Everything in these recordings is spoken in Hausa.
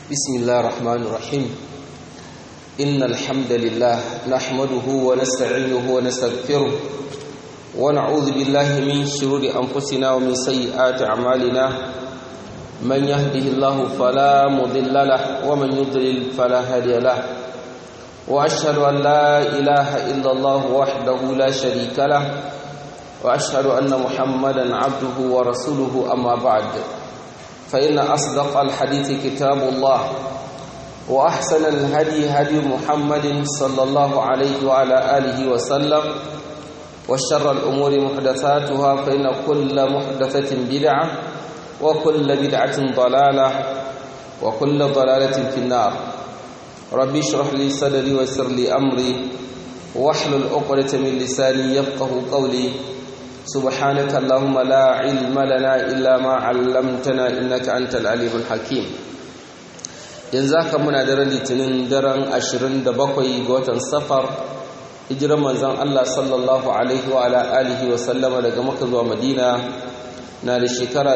بسم الله الرحمن الرحيم إن الحمد لله نحمده ونستعينه ونستغفره ونعوذ بالله من شرور أنفسنا ومن سيئات أعمالنا من يهده الله فلا مضل له ومن يضلل فلا هادي له وأشهد أن لا إله إلا الله وحده لا شريك له وأشهد أن محمدا عبده ورسوله أما بعد فإن أصدق الحديث كتاب الله وأحسن الهدي هدي محمد صلى الله عليه وعلى آله وسلم وشر الأمور محدثاتها فإن كل محدثة بدعة وكل بدعة ضلالة وكل ضلالة في النار ربي اشرح لي صدري ويسر لي أمري واحلل عقدة من لساني يفقه قولي سبحانك اللهم لا علم لنا إلا ما علمتنا إنك أنت العليم الحكيم yanzu haka muna daren litinin daren 27 ga watan safar hijirar manzon Allah sallallahu alaihi wa ala alihi wa sallama daga Makka zuwa Madina na da shekara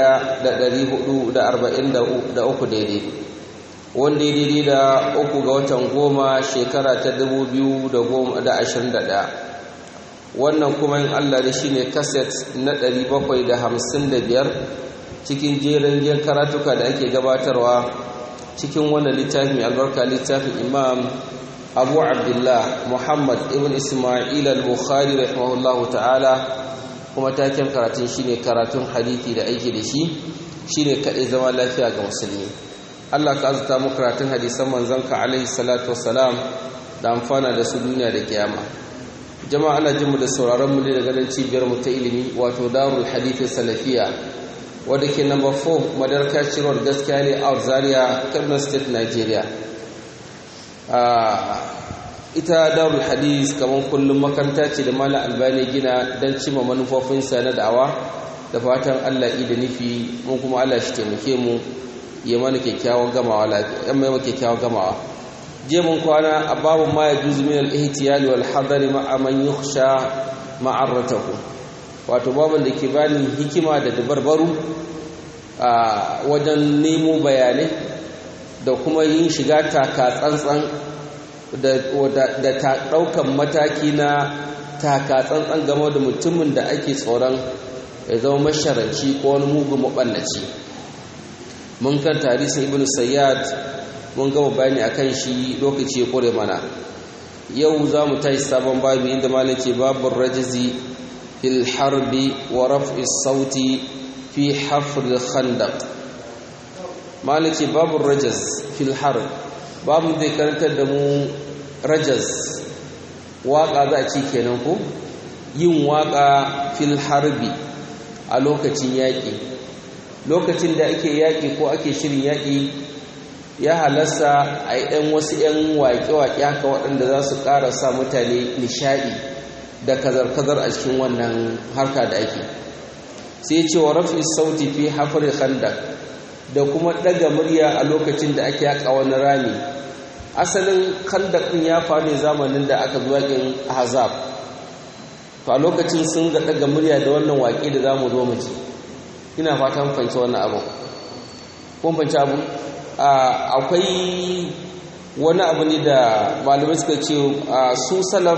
1443 daidai wanda ya daidai da uku ga watan goma shekara ta 2021 wannan kuma in Allah da shi ne kaset na 755 cikin jerin yin karatuka da ake gabatarwa cikin wannan littafi mai albarka littafin imam abu abdullah muhammad ibn ismail al-bukhari rahimahullah ta'ala kuma taken karatun shine karatun hadithi da aiki da shi shine kaɗai zama lafiya ga musulmi Allah ka azuta mu karatun hadisan manzanka alaihi salatu wassalam da amfana da su duniya da kiyama jama'a ana jin mu da sauraron mu ne daga nan cibiyar mu ta ilimi wato darul hadith salafiya wadda ke number 4 madarka cirwar gaskiya ne a zaria kaduna state nigeria ita darul hadith kamar kullum makaranta ce da malam albani gina don cima manufofinsa na da'awa da fatan allah da nufi mun kuma allah shi taimake mu ya mana kyakkyawan gamawa lafiya mai kyakkyawan gamawa je mun kwana a babu ma ya juzu min al-ihtiyali wal hadari ma'a man yukhsha ma'arratahu wato babin da ke bani hikima da dabarbaru a wajen nemo bayanai da kuma yin shiga taka tsantsan da ta ɗaukan mataki na taka tsantsan game da mutumin da ake tsoron ya zama masharanci ko wani mugun maɓallaci mun kan tarihin ibn sayyad mun gama bayani akan shi lokaci ya kore mana yau za mu tashi sabon babu inda malam ce babin rajizi في الحرب ورفع الصوت في حفر الخندق مالك باب الرجز في الحرب باب ذكرت دمو رجز واقع za a ci kenan ko yin waka fil harbi a lokacin yaƙi lokacin da ake yaƙi ko ake shirin yaƙi ya halasta a yi ɗan wasu 'yan waƙe-waƙe haka waɗanda za su ƙara sa mutane nishaɗi da kazar-kazar a cikin wannan harka da ake sai ce wa rafi sauti fi hafar khandak da kuma daga murya a lokacin da ake yaka wani rami asalin khandak din ya faru ne zamanin da aka zuwa kin ahzab to a lokacin sun ga daga murya da wannan waƙe da zamu zo mu ji ina fatan fahimci wannan abu kun fahimci abu akwai wani abu ne da malamai suka ce su salaf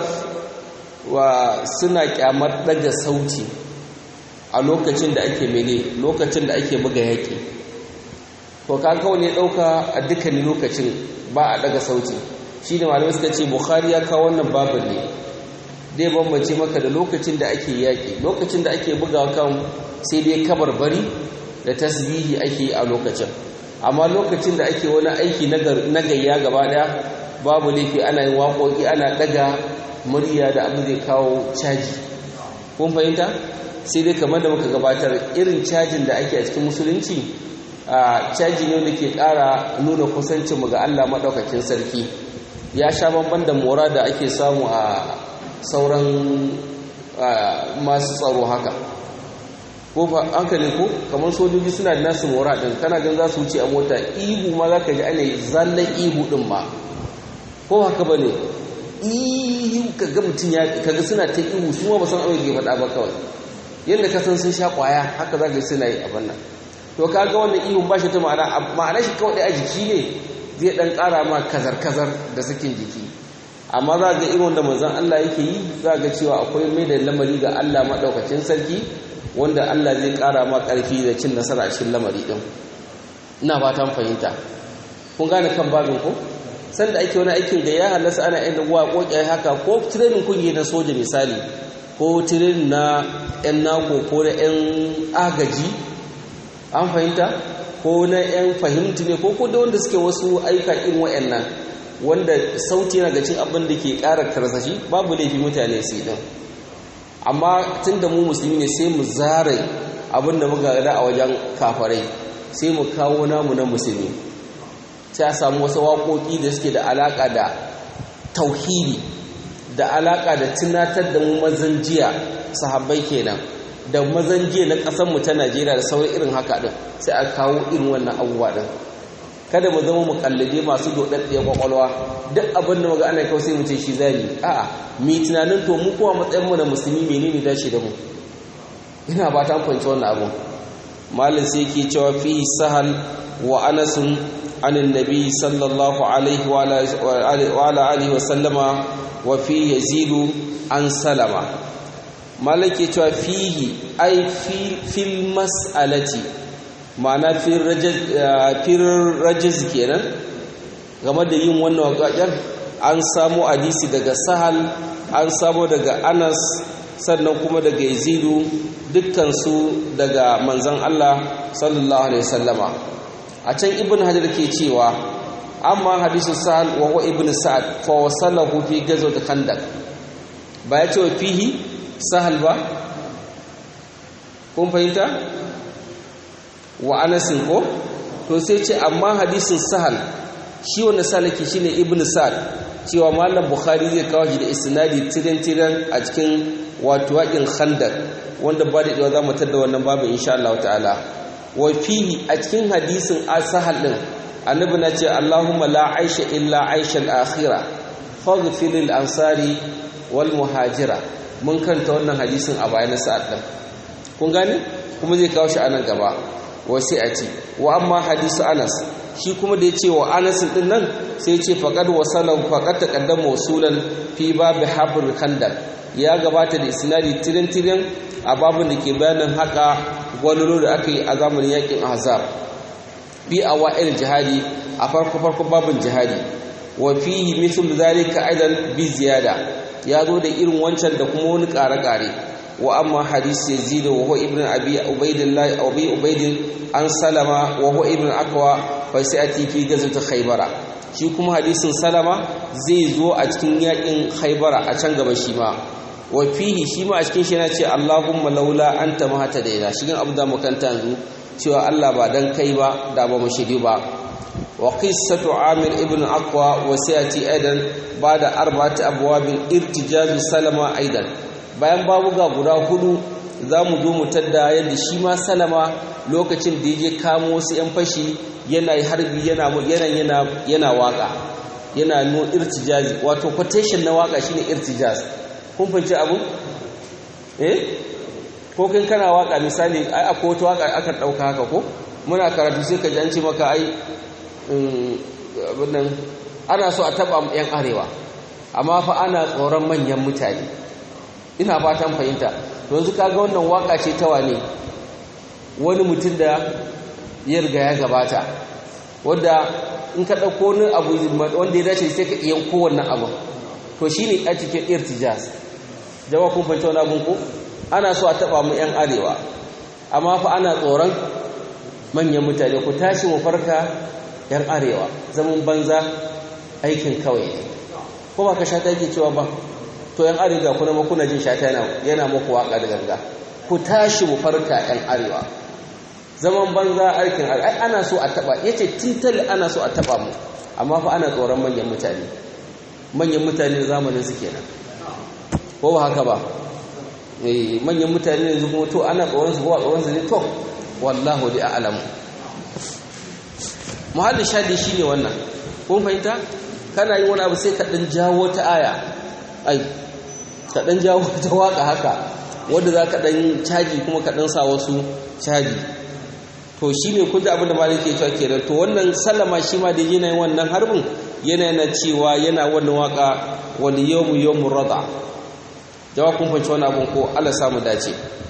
wa suna kyamar daga sauti a lokacin da ake mene lokacin da ake buga yaƙi to ka kawo ne ɗauka a dukkanin lokacin ba a daga sauti shi ne malamai suka ce bukhari ya kawo wannan babin ne dai bambance maka da lokacin da ake yaƙi lokacin da ake buga kan sai dai kabar bari da tasbihi ake yi a lokacin amma lokacin da ake wani aiki na gayya gaba ɗaya babu laifi ana yin waƙoƙi ana ɗaga murya da abu zai kawo caji kun fahimta sai dai kamar da muka gabatar irin cajin da ake a cikin musulunci a caji ne da ke ƙara nuna kusancinmu ga Allah maɗaukakin sarki ya sha bamban da mora da ake samu a sauran masu tsaro haka ko hankali ko kamar sojoji suna da nasu mora ɗin kana gan za su wuce a mota ihu ma za ka ji ana zallan ihu ɗin ma ko haka ba ne ihu kaga mutum ya kaga suna ta ihu su ma ba san abin da ke faɗa ba kawai yadda ka san sun sha ƙwaya haka za ka suna yi abin nan to kaga wannan ihun ba shi ta ma'ana ma'ana shi kawai a jiki ne zai dan ƙara ma kazar-kazar da sakin jiki amma za ga irin da manzon Allah yake yi za ga cewa akwai mai da lamari ga Allah maɗaukacin sarki wanda Allah zai ƙara ma ƙarfi da cin nasara a cikin lamari ɗin ina fatan fahimta kun gane kan babin ko sanda ake wani aikin da ya halasta ana yin waƙoƙi haka ko tirenin kungi na soja misali ko tirenin na 'yan nako ko na 'yan agaji an fahimta ko na 'yan fahimti ne ko ko da wanda suke wasu aika irin wa'annan wanda sauti yana cin abin da ke ƙara karsashi babu laifi mutane su din amma tun da mu musulmi ne sai mu zare abin da muka gada a wajen kafarai sai mu kawo namu na musulmi sai a samu wasu waƙoƙi da suke da alaƙa da tauhidi da alaƙa da tunatar da mu mazan jiya sahabbai kenan da mazan jiya na ƙasarmu ta najeriya da sauran irin haka ɗin sai a kawo irin wannan abubuwa ɗin kada mu zama mu kallade masu dodaddiyar kwakwalwa duk abin da muga ana kawo sai mu ce shi zani a'a mi tunanin to mu kuma matsayin mu na musulmi menene dace da mu ina ba ta fahimci wannan abu malin sai yake cewa fi sahal wa anas an annabi sallallahu alaihi wa ala alihi wa sallama wa fi yazidu an salama malin ke cewa fihi ai fil mas'alati ma'ana firin rajiz kenan game da yin wannan waƙaƙen an samu hadisi daga sahal an samu daga anas sannan kuma daga yazidu dukkansu daga manzan Allah sallallahu alaihi wasallama a can ibn hajar ke cewa amma hadisu sahal wa huwa ibn sa'ad fa wasalahu fi gazwat khandaq ba ya ce wa fihi sahal ba kun fahimta wa anasin ko to sai ce amma hadisin sahal shi wanda salaki shine ibn sa'ad cewa malam bukhari zai kawo shi da isnadi tiran tiran a cikin wato waƙin khandaq wanda ba da dawa za mu tada wannan babu insha Allah ta'ala wa fihi a cikin hadisin asahal din annabi na ce Allahumma la aisha illa aisha al-akhirah faghfir lil ansari wal muhajira mun kanta wannan hadisin a bayan sa'ad din kun gane kuma zai kawo shi a nan gaba wasi'ati wa amma hadisu anas shi kuma da ya ce wa anas din nan sai ce faqad wasalan faqad taqaddama wasulan fi babi habr khandaq ya gabata da isnadi tirin tirin a babin da ke bayanin haka gwalolo da aka yi a zamanin yakin ahzab bi awa'il jihadi a farko farko babin jihadi wa fihi mithl zalika aidan bi ziyada ya zo da irin wancan da kuma wani ƙare-ƙare wa amma hadisi yazid wa huwa ibn abi ubaidillah abi ubaid an salama wa huwa ibn akwa fa sa'ati fi gazwat khaybara shi kuma hadisin salama zai zo a cikin yakin khaybara a can gaba shi ma wa fihi shi ma a cikin shi yana ce Allahumma laula anta mahata daina shi gan abu da makanta yanzu cewa Allah ba dan kai ba da ba mu shiri ba wa qissatu amir ibn aqwa wa sa'ati aidan bada arba'ati abwabin irtijazu salama aidan bayan babuga guda hudu za mu zo mu tadda yadda shi ma salama lokacin da ya je kamo wasu 'yan fashi yana harbi yana yana yana waka yana no irtijazi wato quotation na waka shine irtijaz kun fahimci abu eh ko kin kana waka misali ai akwai wata waka aka dauka haka ko muna karatu sai ka ji an ce maka ai abin ana so a taba yan arewa amma fa ana tsoron manyan mutane ina fatan fahimta yanzu kaga wannan waka ce ta wane wani mutum da ya riga ya gabata wanda in ka ɗauko wani abu wanda ya dace sai ka iya kowanne abu to shi ne a cikin irtijaz jama'a kun fahimta wani abin ko ana so a taɓa mu 'yan arewa amma fa ana tsoron manyan mutane ku tashi mu farka 'yan arewa zaman banza aikin kawai ko ba ka sha ta yake cewa ba to yan arewa kuna ma kuna jin shata yana yana muku waka da ganga ku tashi mu farka yan arewa zaman banza aikin ai ana so a taba yace tintal ana so a taba mu amma fa ana tsoron manyan mutane manyan mutane zamanin su kenan ko ba haka ba eh manyan mutane yanzu kuma to ana tsoron su ko tsoron su ne to wallahu di a'lamu muhalli shadi shine wannan kun fahimta kana yin wani abu sai ka dan jawo ta aya ai ka ɗan jawo ta waka haka wadda za ka ɗan caji kuma ka ɗan sa wasu caji to shi ne kun abin da malik ke cewa kenan to wannan sallama shi ma da yana yin wannan harbin yana yana cewa yana wannan waka wal yawmu yawmur rada jawa kun fanci wannan abun ko Allah samu dace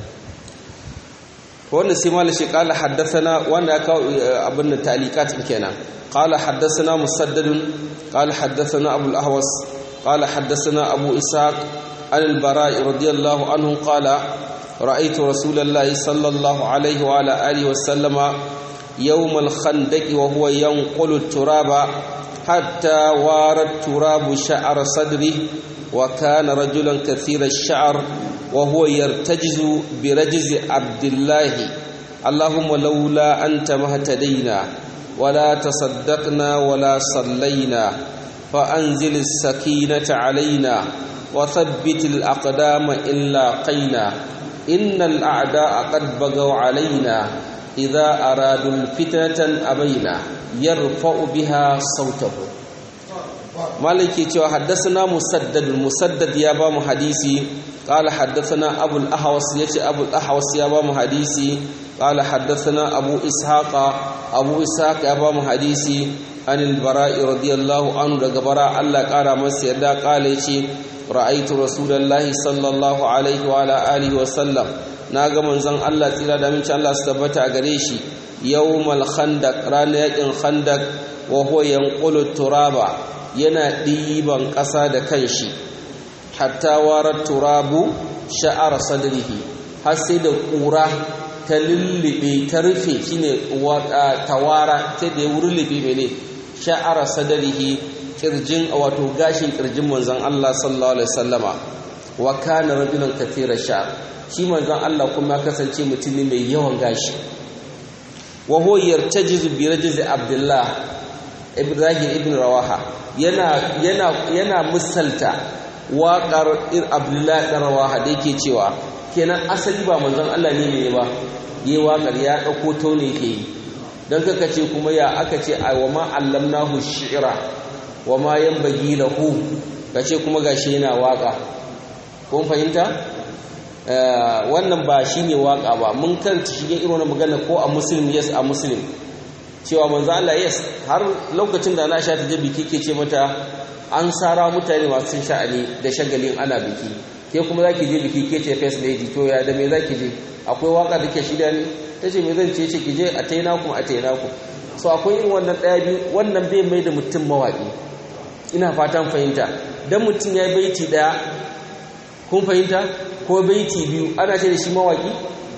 wannan sai malik shi kala haddathana wanda ya kawo abin da talikat kenan qala haddathana musaddad qala haddathana abu al-ahwas qala haddathana abu ishaq al-bara'i radiyallahu anhu qala رأيت رسول الله صلى الله عليه وعلى آله وسلم يوم الخندق وهو ينقل التراب حتى وار التراب شعر صدره وكان رجلا كثير الشعر وهو يرتجز برجز عبد الله اللهم لولا أنت ما اهتدينا ولا تصدقنا ولا صلينا فأنزل السكينة علينا وثبت الأقدام إلا قينا إن الأعداء قد بغوا علينا إذا أرادوا الفتنة أبينا يرفع بها صوته مالك يتوى حدثنا مسدد مسدد يا بام حديثي قال حدثنا أبو الأحوص يتي أبو الأحوص يا بام حديثي قال حدثنا أبو إسحاق أبو إسحاق يا بام حديثي عن البراء رضي الله عنه دغبراء الله قال مسيدا قال يتي ra'aitu rasulullahi sallallahu alaihi wa ala alihi wa sallam naga manzon Allah tsira da minci Allah su tabbata a gare shi yawmal khandaq ranar yakin khandaq wa huwa yanqulu turaba yana diban ƙasa da kanshi hatta warar turabu sha'ar sadrihi har sai da ƙura ta lullube ta rufe shine tawara ta da ya lullube mene sha'ar sadrihi kirjin wato gashin kirjin manzon Allah sallallahu alaihi wasallama wa kana rajulan kathira sha shi manzon Allah kuma ya kasance mutum ne mai yawan gashi wa huwa yartajizu bi rajzi Abdullah Ibrahim ibn Rawaha yana yana yana misalta waƙar Abdullah ibn Rawaha da yake cewa kenan asali ba manzon Allah ne ne ba yi waƙar ya dauko taune ke yi dan kaka ce kuma ya aka ce wa ma allamnahu shi'ra wa ma yanbaghi lahu kace kuma gashi yana waka kun fahimta wannan ba shine waka ba mun karanta shige irin wannan magana ko a muslim yes a muslim cewa manzo Allah yes har lokacin da na sha ta je biki ke ce mata an sara mutane masu sha'ani da shagalin ana biki ke kuma zaki je biki ke ce first lady to ya da me zaki je akwai waka da ke shida ne tace me zan ce ce ki je a taina ku a taina ku so akwai irin wannan daya biyu wannan bai mai da mutum mawaki ina fatan fahimta dan mutum ya yi baiti daya kun fahimta ko baiti biyu ana ce da shi mawaki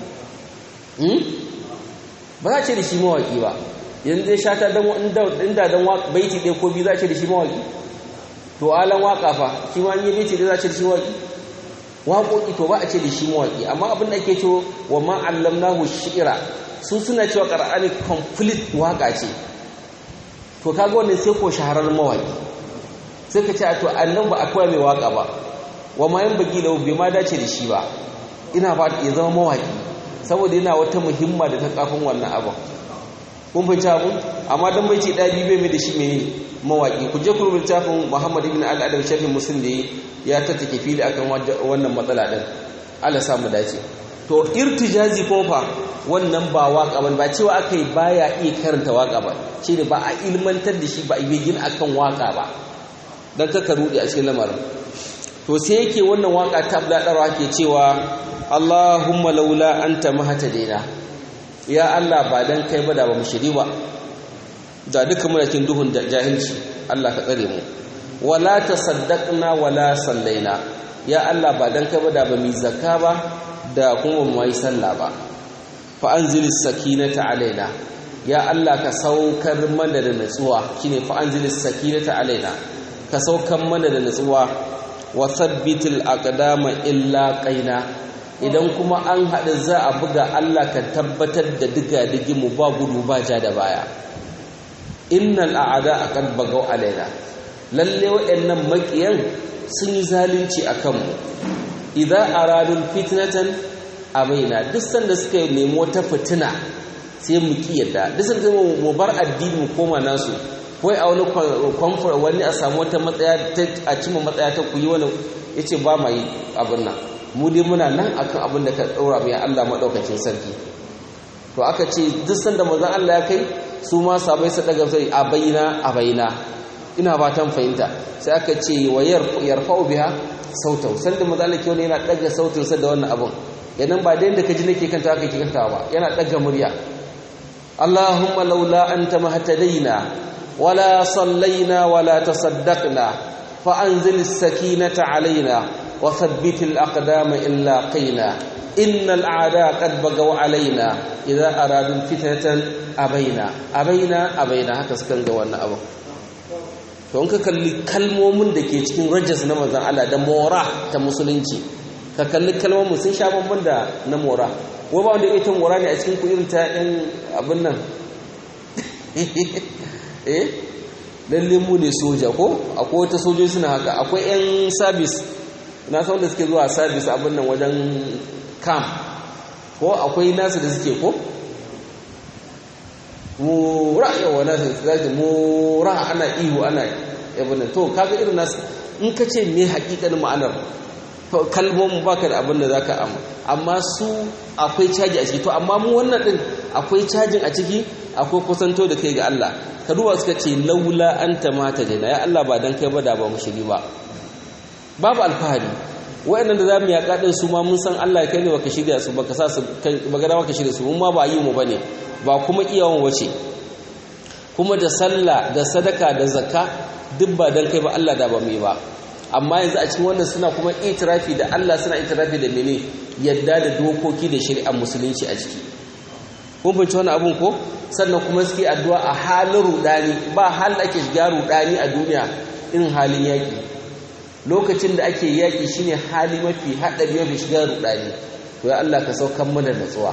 ba za ce da shi mawaki ba yanzu zai shata inda dan baiti ɗaya ko biyu za ce da shi mawaki to alan waka fa shi ma yi baiti ɗaya za ce da shi mawaki waƙoƙi to ba a ce da shi mawaki amma abin da ake cewa wa ma'allam nahu shi'ira su suna cewa ƙar'ani complete waka ce to kaga wannan sai ko shahararren mawaki sai ka ce a to annan ba akwai mai waka ba wa ma yan bagi lahu bai ma dace da shi ba ina ba ya zama mawaki saboda yana wata muhimma da ta kafin wannan abin kun fahimci abun amma dan bai ce ɗaya biyu bai mai da shi mene mawaki ku je ku rubuta tafin Muhammad ibn al-Adab shafin Muslim da ya tattake fili akan wannan matsala din Allah sa mu dace to irtijazi ko fa wannan ba waka ba cewa akai baya iya karanta waka ba shine ba a ilmantar da shi ba a yi gina akan waka ba dan kaka rudi a cikin lamarin to sai yake wannan waka ta abdadarwa ke cewa Allahumma laula anta mahtadaina ya Allah ba dan kai ba da ba mu shiri ba da duka muna cikin duhun jahilci Allah ka tsare mu wala tasaddaqna wala sallaina ya Allah ba dan kai ba da ba mu zakka ba da kuma mu yi sallah ba fa anzilis sakinata alaina ya Allah ka saukar mana da natsuwa shine fa anzilis sakinata alaina ka saukar mana da natsuwa wa thabbitil aqdama illa qaina idan kuma an haɗu za a buga Allah ka tabbatar da diga mu ba gudu ba ja da baya innal a'ada aqad bagaw alaina lalle waɗannan makiyan sun yi zalunci akan mu idza aradul fitnatan abaina duk sanda suka nemi wata fitina sai mu kiyarda duk sanda mu bar addini mu koma nasu wai a wani kwamfur wani a samu wata matsaya a cimma matsaya ta kuyi wani ya ce ba ma yi abin nan mu dai muna nan akan abin da ka ɗaura mai Allah maɗaukacin sarki to aka ce duk sanda manzon Allah ya kai su ma sabai su daga sai a baina a baina ina fatan fahimta sai aka ce wa yarfa'u biha sautau sanda manzon Allah ke wani yana daga sautin sa da wannan abun yanan ba da yanda kaji nake kanta haka ke kanta ba yana daga murya Allahumma laula anta mahtadaina wala sallaina wala tasaddaqna fa anzil as-sakinata alaina wa thabbit al-aqdama illa qina innal a'da qad bagaw alaina idza aradu fitnatan abaina abaina abaina haka sukan ga wannan abu to in ka kalli kalmomin da ke cikin rajas na manzon Allah da mora ta musulunci ka kalli kalmomin sun sha bamban da na mora wai ba wanda ita mora ne a cikin ku irin ta ɗan abin nan eh lalle mu ne soja ko akwai wata sojoji suna haka akwai yan sabis na san da suke zuwa sabis abin nan wajen kam ko akwai nasu da suke ko mura yawa nasu zaki mura ana ihu ana yabin to kaga irin nasu in ka ce me hakikanin ma'anar kalmomin baka da abin da zaka amma amma su akwai caji a ciki to amma mu wannan din akwai cajin a ciki akwai kusanto da kai ga Allah ka duba suka ce laula anta mata dana ya Allah ba dan kai ba da ba mu shiri ba babu alfahari wayannan da zamu yaka din su ma mun san Allah kai ne baka shirya su baka sa su baka da baka shirya su mun ma ba yi mu bane ba kuma iyawan wace kuma da sallah da sadaka da zakka duk ba dan kai ba Allah da ba mu yi ba amma yanzu a cikin wannan suna kuma itirafi da Allah suna itirafi da mene yadda da dokoki da shari'ar musulunci a ciki kun fahimci wannan abun ko sannan kuma suke addu'a a halin rudani ba halin ake shiga rudani a duniya irin halin yaƙi lokacin da ake yaƙi shine hali mafi haɗari mafi shiga rudani to ya Allah ka saukan mana natsuwa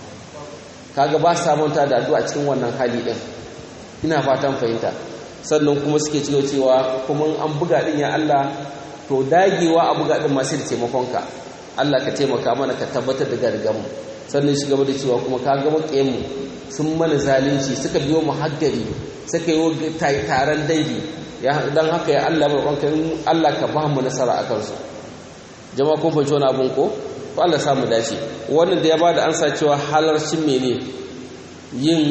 kaga ba sa manta da addu'a cikin wannan hali din ina fatan fahimta sannan kuma suke cewa cewa kuma an buga din ya Allah to dagewa a buga din masu da taimakonka Allah ka taimaka mana ka tabbatar da gargamu sannan shi gaba da cewa kuma ka ga makiyanmu sun mana zalunci suka biyo mu haggari suka yi taron dangi dan haka ya Allah mai ranka Allah ka ba mu nasara a kansu jama'a kun fahimci wani abun ko to Allah samu dace wannan da ya bada ansa cewa halarcin mene yin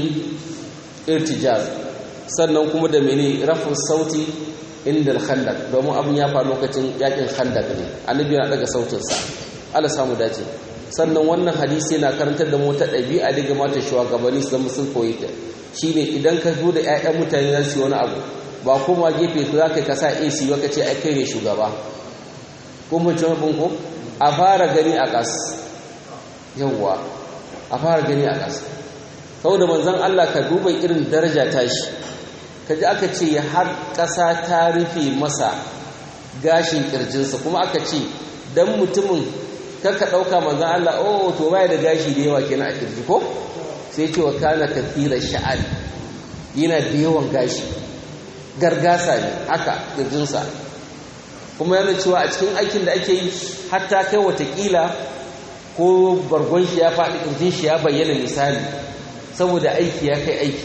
irtijaz sannan kuma da mene rafin sauti inda khandak domin abin ya faru lokacin yakin khandak ne annabi yana daga sautinsa Allah samu dace sannan wannan hadisi yana karantar da mu ta ɗabi'a daga mata shugabanni su zama sun koyi ta shine idan ka zo da ƴaƴan mutane za su yi wani abu ba kuma gefe za ka kasa AC ba ka ce ai kai ne shugaba ko mun ci abin ko a fara gani a ƙas yawwa a fara gani a ƙas saboda manzon Allah ka duba irin daraja tashi kaji aka ce har ƙasa ta rufe masa gashin ƙirjinsa kuma aka ce dan mutumin kaka ɗauka manzan Allah oh to baya da gashi da yawa kenan a kirji ko sai ce wa kana kathira sha'al yana da yawan gashi gargasa ne haka kirjinsa kuma yana cewa a cikin aikin da ake yi hatta kai watakila ko bargon shi ya faɗi kirjin shi ya bayyana misali saboda aiki ya kai aiki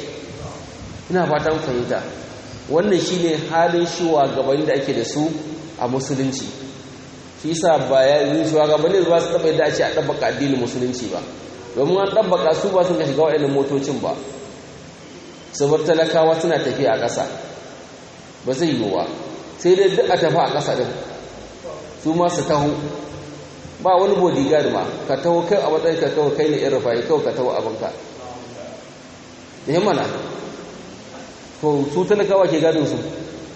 ina fatan fahimta wannan shine halin shiwa gabanin da ake da su a musulunci shi yasa ba ya yi shugabanni ba su taba yadda a ce a ɗabbaka addinin musulunci ba domin an ɗabbaka su ba sun ka shiga wa'annan motocin ba sabar talakawa suna tafiya a ƙasa ba zai yiwu ba sai dai duk a tafi a ƙasa ɗin su ma su taho ba wani bodyguard ma ka taho kai a matsayin ka kawai kai ne irin rufayi kawai ka taho abinka da mana to su talakawa ke gadin su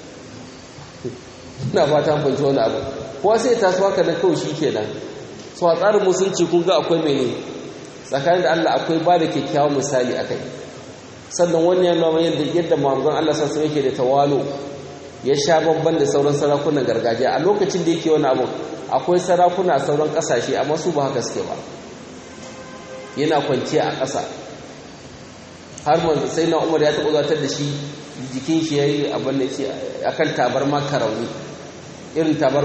ina fata banci wani abu kowa sai ta su haka na kawai shi ke nan su a tsarin musulunci kun ga akwai mai ne tsakanin da Allah akwai ba da kyakkyawan misali a kai sannan wani ya nuna yadda yadda mamugan Allah sassan yake da tawalo ya sha babban da sauran sarakunan gargajiya a lokacin da yake wani abu akwai sarakuna a sauran kasashe amma su ba haka suke ba yana kwanciya a ƙasa har manzo sai na umar ya taɓa zatar da shi jikin shi ya yi abin da ce a kan tabar makarauni irin tabar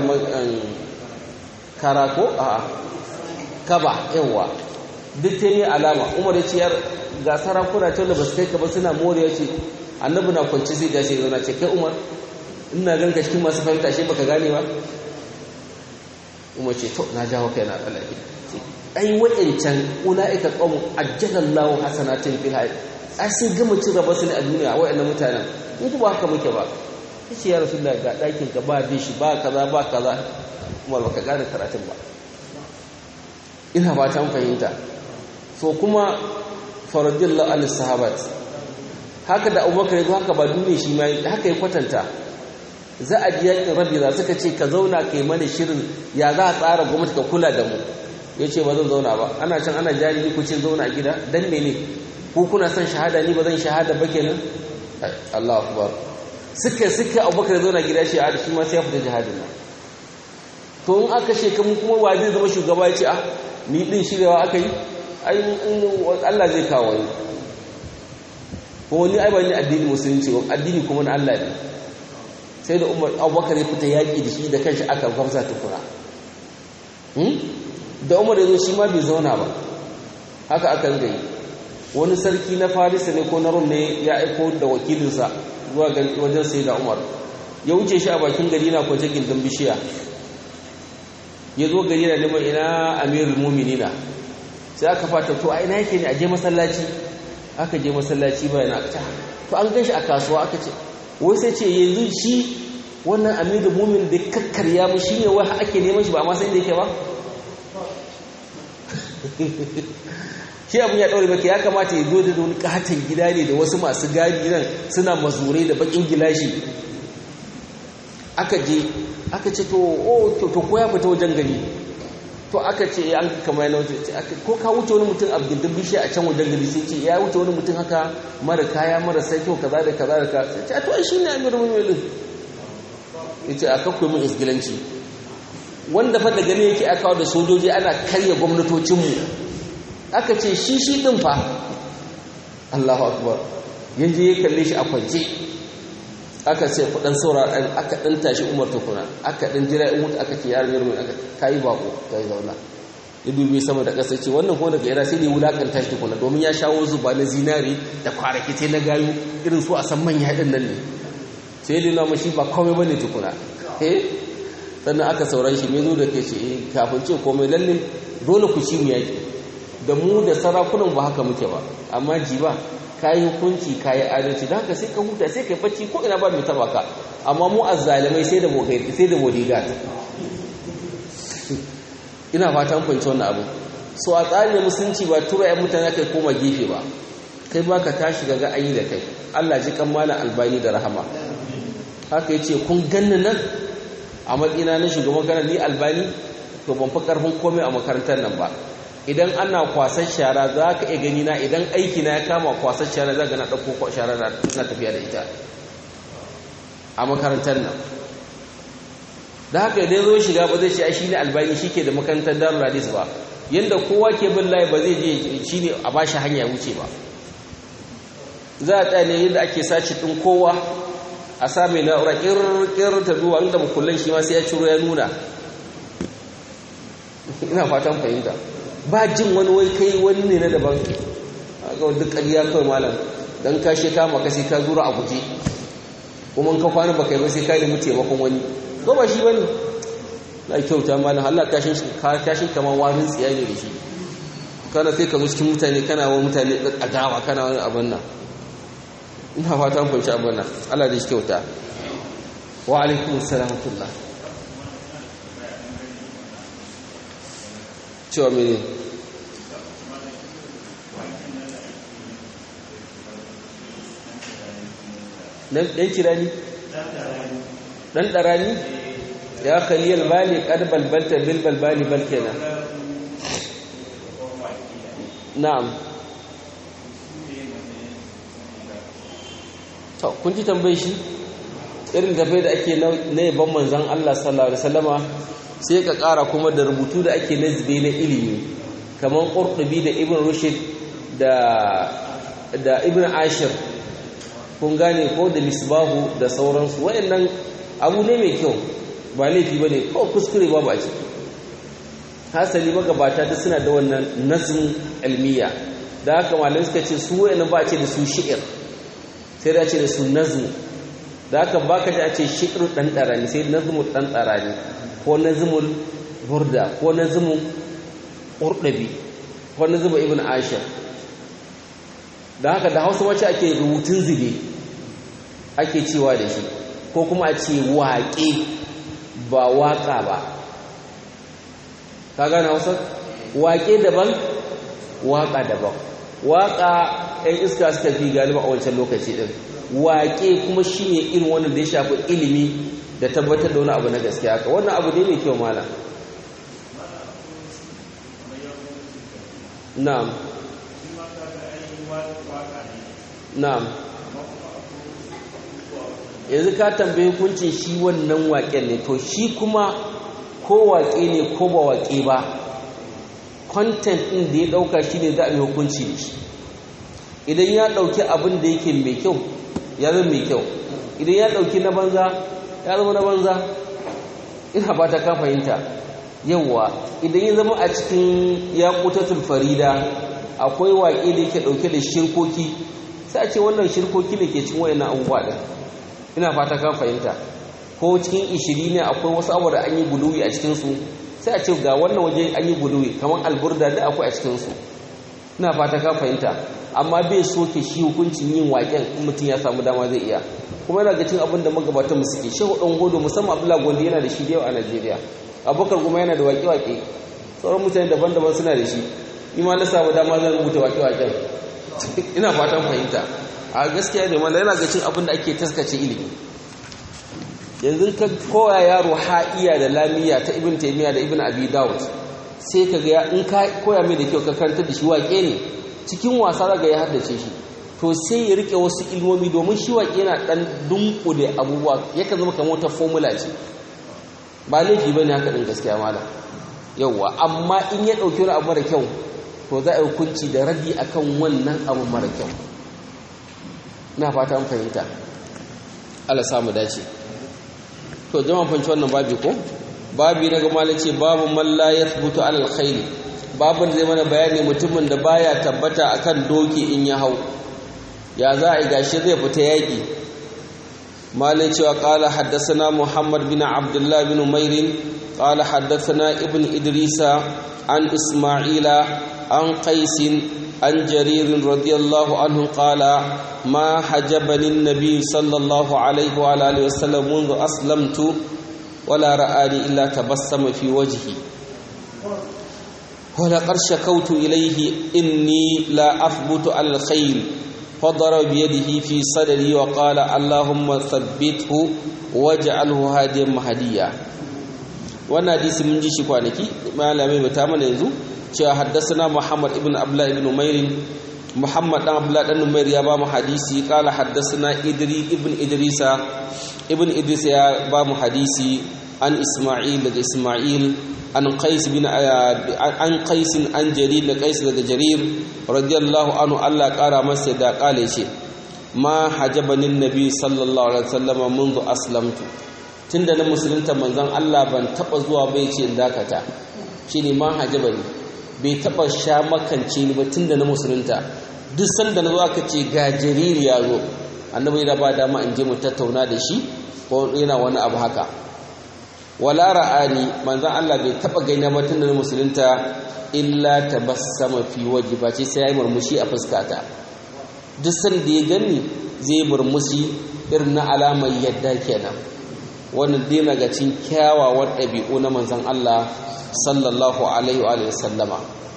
kara ko a kaba yawa duk ta yi alama umar ya ce yar ga sarakuna ta da ba su kai ka ba suna moriya ce annabi na kwanci zai gashi zauna ce kai umar ina ganka cikin masu fahimta shi baka gane ba umar ce to na jawo kai na tsallake ai wa'ancan ulaika qawm ajjalallahu hasanatin fil hayat ai sun gama cin raba su ne a duniya wa'annan mutanen in ba haka muke ba yace ya rasulullahi ga dakin ka ba dishi ba kaza ba kaza kuma baka gane karatun ba ina ba ta fahimta so kuma faradillahu al sahabat haka da abubakar ya zo haka ba duniya shi ma haka ya kwatanta za a ji yakin rabira suka ce ka zauna ka yi mana shirin ya za a tsara gwamnati ka kula da mu ya ce ba zan zauna ba ana can ana jari ni ku ce zauna a gida dan mene ku kuna son shahada ni ba zan shahada ba kenan Allah akbar suka suka abubakar zauna gida shi a shi ma sai ya fita jihadin nan to in aka ce kuma kuma wa zai zama shugaba ya ce ah ni din shiryawa aka yi ai Allah zai kawo wani ko wani ai ba ni addini musulunci addini kuma na Allah ne sai da umar abubakar ya fita yaƙi da shi da kanshi aka gwamza tukuna da umar ya zo shi ma bai zauna ba haka aka gai wani sarki na farisa ne ko na rum ne ya aiko da wakilinsa zuwa wajen sai da umar ya wuce shi a bakin gari na kwace gindin bishiya ya zo gari na neman ina amirul muminina sai aka fata to a ina yake ne a je masallaci aka je masallaci ba yana to an gan shi a kasuwa aka ce wai sai ce yanzu shi wannan amiru mumin da kakkarya mu shi ne wai ake neman shi ba amma sai da yake ba shi abin ya ɗaure baka ya kamata ya zo da wani katon gida ne da wasu masu gadi nan suna mazurai da bakin gilashi aka je aka ce to o to ko ya fita wajen gari to aka ce an kama yana wuce ko ka wuce wani mutum a gindin bishiya a can wajen gari sai ce ya wuce wani mutum haka mara kaya mara sai kyau kaza da kaza da ka sai ce a to ai shine amir mu'minin ya ce a kakwai mun isgilanci wanda fa da gani yake aka da sojoji ana karya gwamnatocinmu aka ce shi shi din fa Allahu akbar yanzu ya kalle shi a kwance aka ce kudan saura ɗan aka ɗan tashi umar tukuna aka ɗan jira in mutu aka ce yaron yarmin aka kayi bako ta yi zauna ya dubi sama da ƙasa ce wannan kuma daga yara sai da ya wulaƙanta shi tukuna domin ya shawo zuba na zinari da kwarakitai na gayu irin su a san manya haɗin nan ne sai da nuna mashi ba komai ba ne tukuna eh sannan aka sauran shi mai zo da ke ce kafin ce komai lalle dole ku ci mu yaƙi da mu da sarakunan ba haka muke ba amma ji ba ka yi hukunci ka yi adalci da haka sai ka huta sai ka yi bacci ko ina ba mai taba ka amma mu azzalimai sai da sai da bodyguard ina fatan fahimci wannan abu so a tsarin musulunci ba tura ya mutane kai koma gefe ba kai ba ka tashi ga ayi da kai Allah ji kan malam albani da rahama haka yace kun ganni nan a matsina na shugaban kana ni albani to ban fi karfin komai a makarantar nan ba idan ana kwasar shara za ka iya gani na idan aiki na ya kama kwasar shara za ka na ɗauko shara na tafiya da ita a makarantar nan da haka idan zo shiga ba zai ce shi ne albani shi ke da makarantar darul hadis ba yadda kowa ke bin layi ba zai je shi ne a ba shi hanya wuce ba za a tsaya ne yadda ake sace ɗin kowa a sa mai na'ura ƙirƙir ta zuwa inda makullan shi ma sai ya ciro ya nuna ina fatan fahimta ba jin wani wai kai wani ne na daban ga duk ƙarya kawai malam don ka she kama ka sai ka zura a guje kuma ka kwana baka yi ba sai ka nemi taimakon wani ko ba shi bane na kyauta malam Allah kashin kashin kamar warin tsiya ne da shi kana sai ka zo cikin mutane kana wa mutane adawa kana wani abin nan ina fatan fahimci abin nan Allah da shi kyauta wa alaikum salamutullah cewa mene ɗan kirani ɗan ɗarani ya kaliyar bali ƙad balbalta bil balbali bal kenan na'am to kun ji tambayi shi irin tafe da ake na yaban manzan Allah sallallahu alaihi wasallama sai ka ƙara kuma da rubutu da ake nazbe na ilimi kamar ƙurɗubi da ibn rushid da ibn ashir kun gane ko da misbahu da sauransu waɗannan abu ne mai kyau ba laifi ba ne kawai kuskure ba ba ciki hasali magabata da suna da wannan nazin ilmiya da haka malamai suka ce su waɗannan ba a ce da su shi'ir sai da ce da su nazmu da haka ba ka ji a ce shi'ir ɗan ɗarani sai nazmu ɗan ɗarani ko nazmul burda ko nazmu ƙurɗabi wani zuba ibn ashir da haka da hausa wacce ake rubutun zube ake cewa da shi ko kuma a ce waƙe ba waƙa ba ka gane hausa waƙe daban waƙa daban waƙa 'yan iska suka fi galiba a wancan lokaci ɗin waƙe kuma shi ne irin wannan da ya shafi ilimi da tabbatar da wani abu na gaskiya haka wannan abu ne mai kyau mala na'am na'am yanzu ka tambaye hukuncin shi wannan waƙen ne to shi kuma ko waƙe ne ko ba waƙe ba content ɗin da ya ɗauka shi ne za a yi hukunci da shi idan ya ɗauki abin da yake mai kyau ya zama mai kyau idan ya ɗauki na banza ya zama na banza ina ba ta ka fahimta yawwa idan ya zama a cikin ya kutatul farida akwai waƙe da yake ɗauke da shirkoki sai a ce wannan shirkoki ne ke cin wayannan abubuwa ɗin ina fata ka fahimta ko cikin ishiri ne akwai wasu abu da an yi guluwi a cikinsu sai a ce ga wannan waje an yi guluwi kamar alburda da akwai a cikinsu ina fata ka fahimta amma bai soke shi hukuncin yin waƙen in mutum ya samu dama zai iya kuma yana ga cin abin da magabatan mu suke shehu ɗan godo musamman abdullahi gondo yana da shi da yawa a najeriya abubakar kuma yana da waƙe-waƙe sauran mutane daban-daban suna da shi ni ma na samu dama zan rubuta waƙe-waƙen ina fatan fahimta a gaskiya ne wanda yana ga cin abin da ake taskace ilimi yanzu ka koya yaro ha'iya da lamiya ta ibn taymiya da ibn abi daud sai ka ga in ka koya mai da kyau ka karanta da shi waƙe ne cikin wasa daga ya haddace shi to sai ya rike wasu ilmomi domin shi waƙe yana ɗan dunkule abubuwa yakan zama kamar wata formula ce ba laifi ba ne haka ɗin gaskiya malam yauwa amma in ya ɗauki wani abu mara kyau to za a yi hukunci da radi akan wannan abu mara kyau na fata an fahimta Allah samu dace to jama'a fanci wannan babi ko babi na gama ce babu man la yathbutu alal khayl babun zai mana bayani mutumin da baya tabbata akan doki in ya hau ya za a yi gashi zai fita yaki malai cewa qala haddathana muhammad bin abdullah bin umair qala haddathana ibn idrisa an isma'ila an qais عن جرير رضي الله عنه قال ما حجبني النبي صلى الله عليه وعلى اله وسلم منذ اسلمت ولا رآني الا تبسم في وجهي ولقد شكوت اليه اني لا اثبت على الخيل فضرب بيده في صدري وقال اللهم ثبته واجعله هاديا مهديا wannan hadisi mun ji shi kwanaki malamai bata mana yanzu cewa haddasana Muhammad ibn Abdullah ibn Umair Muhammad dan Abdullah dan Umair ya ba mu hadisi kala haddasana Idri ibn Idrisa ibn Idris ya ba mu hadisi an Isma'il daga Isma'il an Qais bin an Qais an Jarir da Qais daga Jarir radiyallahu anhu Allah kara masa da kale ce ma hajabani nabi sallallahu alaihi wasallam منذ aslamtu tunda na musulunta manzon Allah ban taba zuwa bai ce dakata shine ma hajabani bai taba sha makance ni ba tunda na musulunta duk sanda na zo aka ce ga jariri ya zo annabi yana ba dama in je mu tattauna da shi ko yana wani abu haka wala ra'ani manzon Allah bai taba gaina ba tunda na musulunta illa tabassama fi waji ba ce sai ya yi murmushi a fuskata duk sanda ya gani zai murmushi irin na alamar yadda kenan wannan dai na ga cin kyawawan ɗabi'u na manzon Allah sallallahu alaihi wa sallama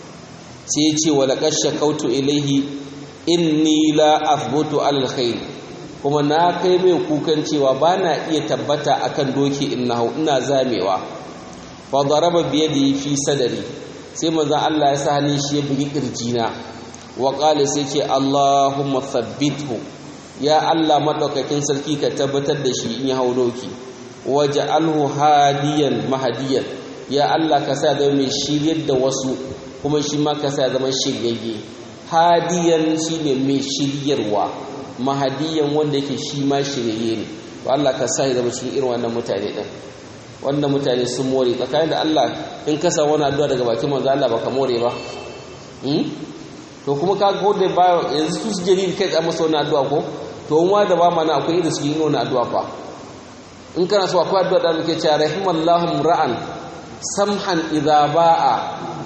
sai ya ce wala shakautu ilaihi inni la athbutu alal khair kuma na kai mai kukan cewa bana iya tabbata akan doki in na hau ina zamewa fa daraba bi yadi fi sadari sai manzon Allah ya sa hannun shi ya bugi kirjina wa qala sai ce Allahumma thabbithu ya Allah madaukakin sarki ka tabbatar da shi in ya hau doki waj'alhu hadiyan mahdiyan ya Allah ka sa da mai shiryar da wasu kuma shi ma ka sa zama shiryayye hadiyan shine mai shiryarwa mahadiyan wanda yake shi ma shiryayye ne to Allah ka sa zama cikin irin wannan mutane din wannan mutane sun more tsakanin da Allah in ka sa wani addu'a daga bakin manzo Allah baka more ba to kuma ka ga da ba yanzu su jariri kai tsaye masa wani addu'a ko to wa da ba mana akwai irin su yi wani addu'a fa in kana so akwai addu'a da muke cewa rahimallahu ra'an samhan idza ba'a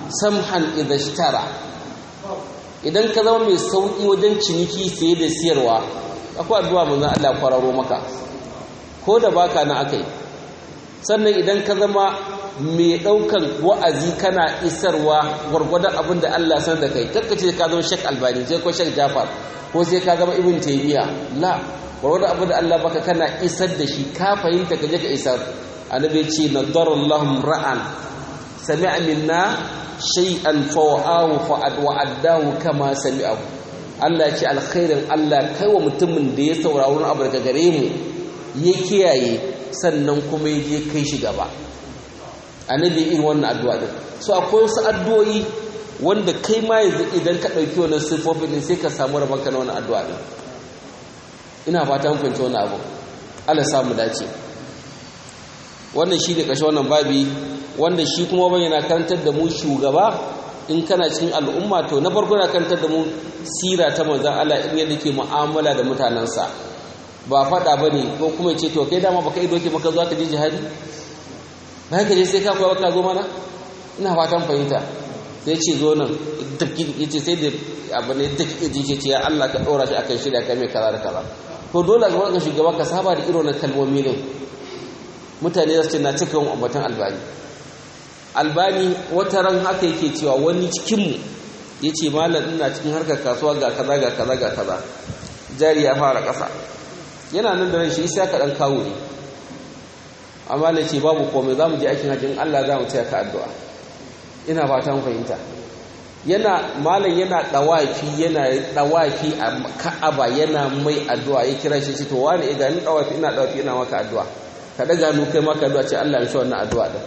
samhan idha ishtara idan ka zama mai sauki wajen ciniki saye da siyarwa akwai addu'a manzon Allah kwararo maka ko da baka na akai sannan idan ka zama mai daukan wa'azi kana isarwa gwargwadon abin da Allah san da kai kakkace ka zama Sheikh Albani sai ko Sheikh Jafar ko sai ka zama Ibn Taymiyyah la gwargwadon abin da Allah baka kana isar da shi ka fahimta ka je ka isar annabi ce nadarallahu ra'an sami'a minna shay'an fawa'ahu wa'addahu kama sami'ahu Allah ya ce alkhairin Allah kai wa mutumin da ya saurari wani abu daga gare mu ya kiyaye sannan kuma ya je kai shi gaba annabi irin wannan addu'a din so akwai wasu addu'o'i wanda kai ma yanzu idan ka ɗauki wannan sifofin din sai ka samu rabanka na wannan addu'a din ina fata mun fahimci wannan abu Allah samu dace wannan shi ne ƙarshe wannan babi wanda shi kuma ban yana karantar da mu shugaba in kana cikin al'umma to na farko yana karantar da mu sira ta manzan Allah in yadda ke mu'amala da mutanensa ba faɗa ba ne ko kuma ce to kai dama baka ido ke maka zuwa ka je jihadi bayan ka je sai ka koya ka zo mana ina fatan fahimta sai ce zo nan ya ce sai da abu ne duk iji ce ya Allah ka ɗora shi akan shirya kai mai kaza da kaza to dole ga wannan shugaba ka saba da irin kalmomi ne mutane za su ce na cika yin ambatan albani albani wata ran haka yake cewa wani cikinmu ya ce malam ina cikin harkar kasuwa ga kaza ga kaza ga kaza jari ya fara ƙasa yana nan da ran shi isa ka ɗan kawo ne amma da ce babu komai za mu je aikin hajjin allah za mu taya ka addu'a ina fata mu fahimta yana malam yana ɗawafi yana ɗawafi a ka'aba yana mai addu'a ya kira shi ce to wani idan ni ɗawafi ina ɗawafi ina maka addu'a ka daga nu kai maka addu'a ce Allah ya shi wannan addu'a din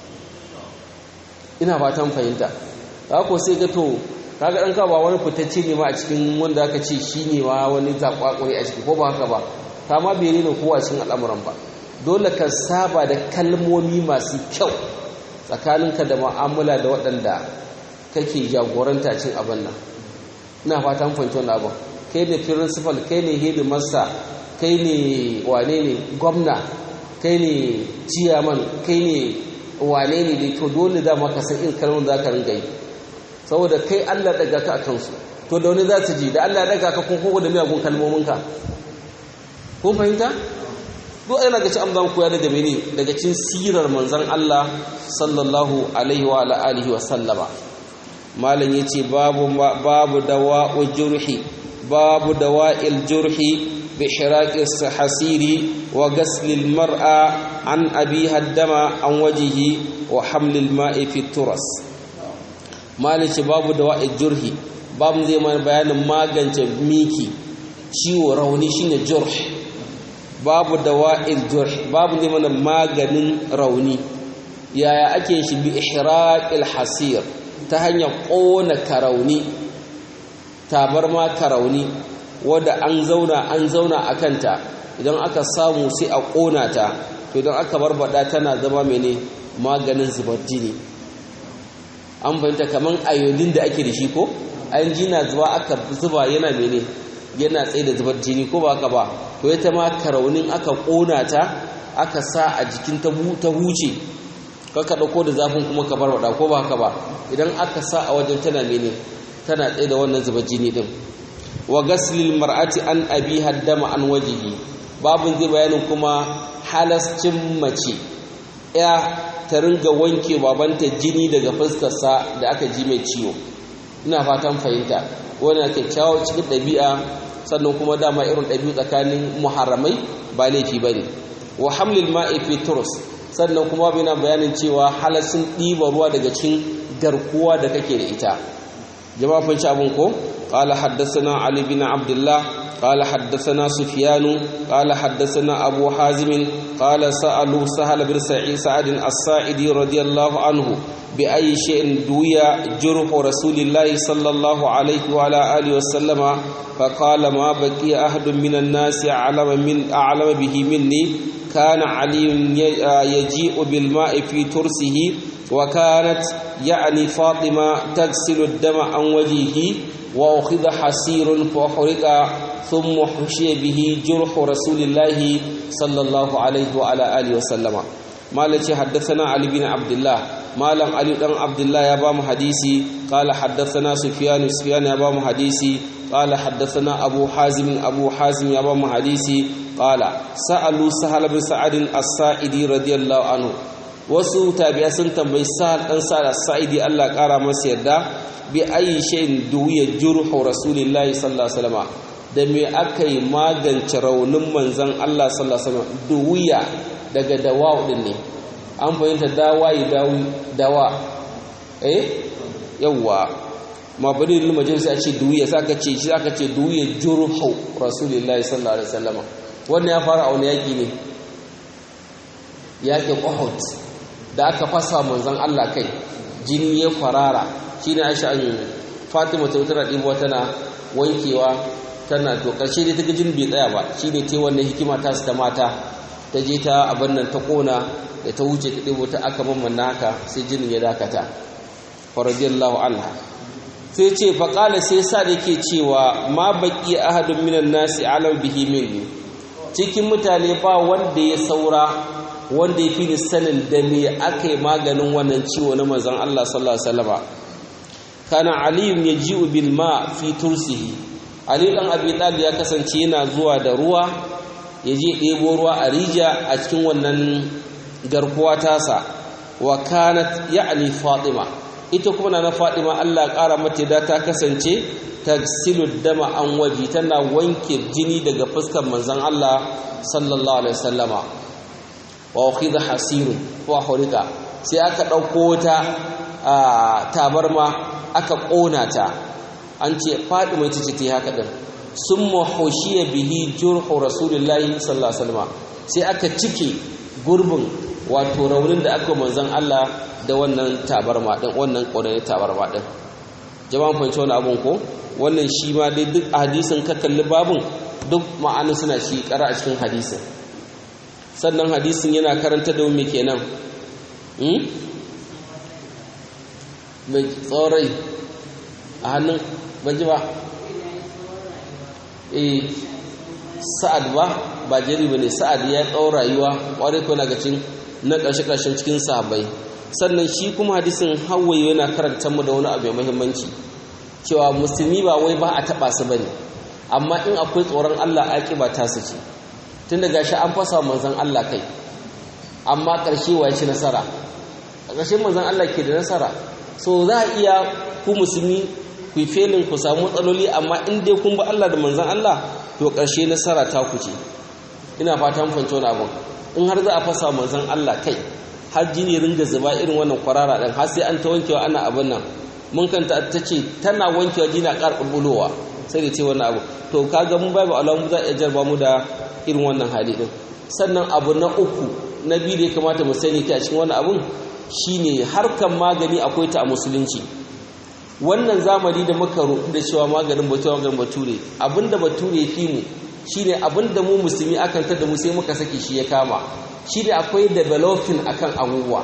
ina fatan fahimta ko sai ga to kaga dan ka ba wani fitacce ne ma a cikin wanda aka ce shine ma wani zakwakuri a ciki ko ba haka ba ta ma bai ne kowa cikin al'amuran ba dole ka saba da kalmomi masu kyau tsakaninka da mu'amala da waɗanda kake jagoranta cin abin nan ina fatan fahimta wannan abin kai ne principal kai ne headmaster kai ne wane ne gwamna kai ne ciyaman kai ne wane ne da to dole dama ka san in kalmar za ka ringa yi saboda kai Allah daga ka a kansu to da wani za su ji da Allah daga ka kun kogo da miyagun kalmominka kun fahimta duk yana ga ci an zama koya daga mene daga cin sirar manzon Allah sallallahu alaihi wa alihi wa sallama malam yace babu babu dawa'u jurhi babu dawa'il jurhi بحراك الحسير وغسل المرأة عن أبيها الدم عن وجهه وحمل الماء في الترس مالك باب دواء الجرح باب زي ما بيان ما غنت ميكي ciwo rauni shine jurh babu dawa'il jurh babu zai mana maganin rauni yaya ake shi bi ihraqil hasir ta hanyar kona karauni tabarma karauni wadda an zauna an zauna a kanta idan aka samu sai a ƙona ta to idan aka barbada tana zama mene maganin zubar jini an fahimta kamar ayodin da ake da shi ko an jina zuba aka zuba yana mene yana tsaye da zubar jini ko ba ka ba to ita ma karaunin aka ƙona ta aka sa a jikin ta huce kaka ɗauko da zafin kuma ka barbada ko ba ka ba idan aka sa a wajen tana mene tana tsaye da wannan zubar jini din wa gaslil mar'ati an abi haddama an wajihi babun zai bayanin kuma halascin mace ya ta ringa wanke babanta jini daga fuskarsa da aka ji mai ciwo ina fatan fahimta wannan kyakkyawa cikin ɗabi'a sannan kuma dama irin ɗabi'u tsakanin muharramai ba laifi ba ne wa hamlil ma'i fi turus sannan kuma bina bayanin cewa halascin ɗiba ruwa daga cikin garkuwa da kake da ita jama'a fahimci abin ko قال حدثنا علي بن عبد الله قال حدثنا سفيان قال حدثنا أبو حازم قال سألوا سهل بن سعيد سعد الساعدي رضي الله عنه بأي شيء دوي جرح رسول الله صلى الله عليه وعلى آله وسلم فقال ما بقي أحد من الناس أعلم, من أعلم به مني كان علي يجيء بالماء في ترسه وكانت يعني فاطمة تغسل الدم عن وجهه وأخذ حسير فحرق ثم حشي به جرح رسول الله صلى الله عليه وعلى آله وسلم ما التي حدثنا علي بن عبد الله malam ali dan abdullah ya bamu hadisi qala haddathana sufyan sufyan ya bamu hadisi qala haddathana abu hazim abu hazim ya bamu hadisi qala sa'alu sahal bin sa'ad as-sa'idi radiyallahu anhu wasu tabi'a sun tambayi sahal dan sa'ad as-sa'idi Allah kara masa yadda bi ayi shay'in duwiya jurhu rasulillahi sallallahu alaihi wasallam da me aka yi magance raunin manzon Allah sallallahu alaihi wasallam duwiya daga dawa din ne an fahimta dawa yi dawa eh yawwa mabari lil majalis a ce duwiya saka ce shi aka ce duwiya jurhu rasulillahi sallallahu alaihi wasallam wannan ya fara a wani yaki ne yakin Uhud da aka fasa manzon Allah kai jini ya farara shine Aisha an Fatima ta wutar dibo tana wankewa tana to karshe dai ta ga jini bai tsaya ba shine ta wannan hikima ta su ta mata ta je ta abin nan ta kona da ta wuce ta ɗebo ta aka mamman haka sai jinin ya dakata faradiyallahu anha sai ce faƙala sai sa da ke cewa ma baƙi ahadun minan nasi alam bihi minni cikin mutane ba wanda ya saura wanda ya fi ni sanin da me aka yi maganin wannan ciwo na manzon Allah sallallahu alaihi wasallam kana aliyun yaji'u bil ma fi tursihi ali dan abi talib ya kasance yana zuwa da ruwa ya je ɗebo ruwa a rija a cikin wannan garkuwa tasa wa kanat ya'ni fatima ita kuma na fatima Allah ƙara mata da ta kasance tagsilu dama an waji tana wanke jini daga fuskar manzon Allah sallallahu alaihi wasallama wa ukhidha hasirun wa hurika sai aka dauko ta tabarma aka kona ta an ce fatima ita ce ta haka din summa hushiya bihi jurhu rasulillahi sallallahu alaihi wasallam sai aka cike gurbin wato raunin da aka manzon Allah da wannan tabarma din wannan ƙoranin tabarma din jama'an fahimci wani abun ko wannan shi ma dai duk hadisin ka kalli babun duk ma'anin suna shi ƙara a cikin hadisin sannan hadisin yana karanta da me kenan mai tsorai a hannun banji ba eh sa'ad ba ba jari ba ne sa'ad ya ɗau rayuwa ƙwarai ko na gacin na ƙarshe-ƙarshen cikin sahabbai sannan shi kuma hadisin hawaye yana karanta mu da wani abu mai muhimmanci cewa musulmi ba wai ba a taɓa su bane amma in akwai tsoron Allah ba ta su ce tun daga shi an fasa manzon Allah kai amma ƙarshe wa ci nasara a ƙarshe manzon Allah ke da nasara so za a iya ku musulmi ku felin ku samu matsaloli amma in dai kun bi Allah da manzon Allah to ƙarshe nasara ta ku ce ina fatan fahimci wani abu in har za a fasa manzon Allah kai har jini ringa zuba irin wannan kwarara ɗin har sai an ta wankewa ana abin nan mun kanta ta ce tana wankewa jini a ƙar ɓulɓulowa sai da ce wannan abu to kaga mun babu alamu za a jarba mu da irin wannan hali ɗin sannan abu na uku na biyu da ya kamata mu sani ta cikin wannan abun shine harkan magani akwai ta a musulunci wannan zamani da muka roƙi da cewa maganin bature maganin bature abinda bature fi mu shine abinda mu musulmi akan tada mu sai muka saki shi ya kama shi ne akwai developing akan abubuwa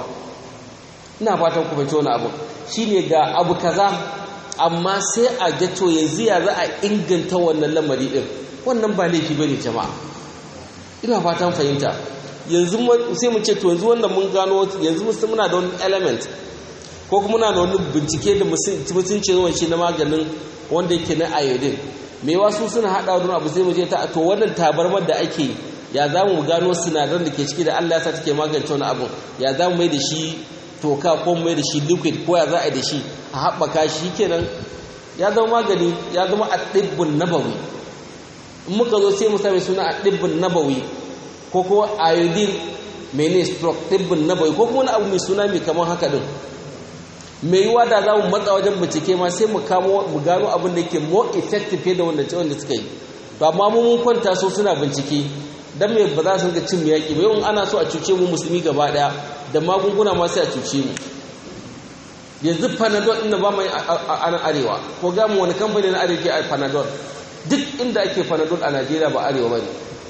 ina fatan ku fahimci wani abu shi ne ga abu kaza amma sai a gato yanzu ya za a inganta wannan lamari din wannan ba laifi ba ne jama'a ina fatan fahimta yanzu sai mu ce to yanzu wannan mun gano yanzu muna da wani element ko kuma muna da wani bincike da mutunci yawan shi na maganin wanda yake na iodine me wasu suna haɗa wani abu sai mu je ta to wannan tabarmar da ake ya za mu gano sinadaran da ke ciki da Allah ya sa take magance wani abu ya za mu mai da shi toka ko mai da shi liquid ko ya za a yi da shi a haɓaka shi kenan ya zama magani ya zama a ɗibbin nabawi in muka zo sai mu sami suna a ɗibbin nabawi ko kuma iodine mene stroke ɗibbin nabawi ko kuma wani abu mai suna mai kamar haka din mai yiwa da za mu matsa wajen bincike ma sai mu kamo mu gano abin da yake more effective fiye da wanda wanda suka yi to amma mun kwanta so suna bincike dan me ba za su ga cin yaƙi ba yawan ana so a cuce mu musulmi gaba daya da magunguna ma sai a cuce mu yanzu panadol ɗin da ba mai a nan arewa ko ga mu wani kamfani na arewa ke a panadol duk inda ake panadol a najeriya ba arewa ba ne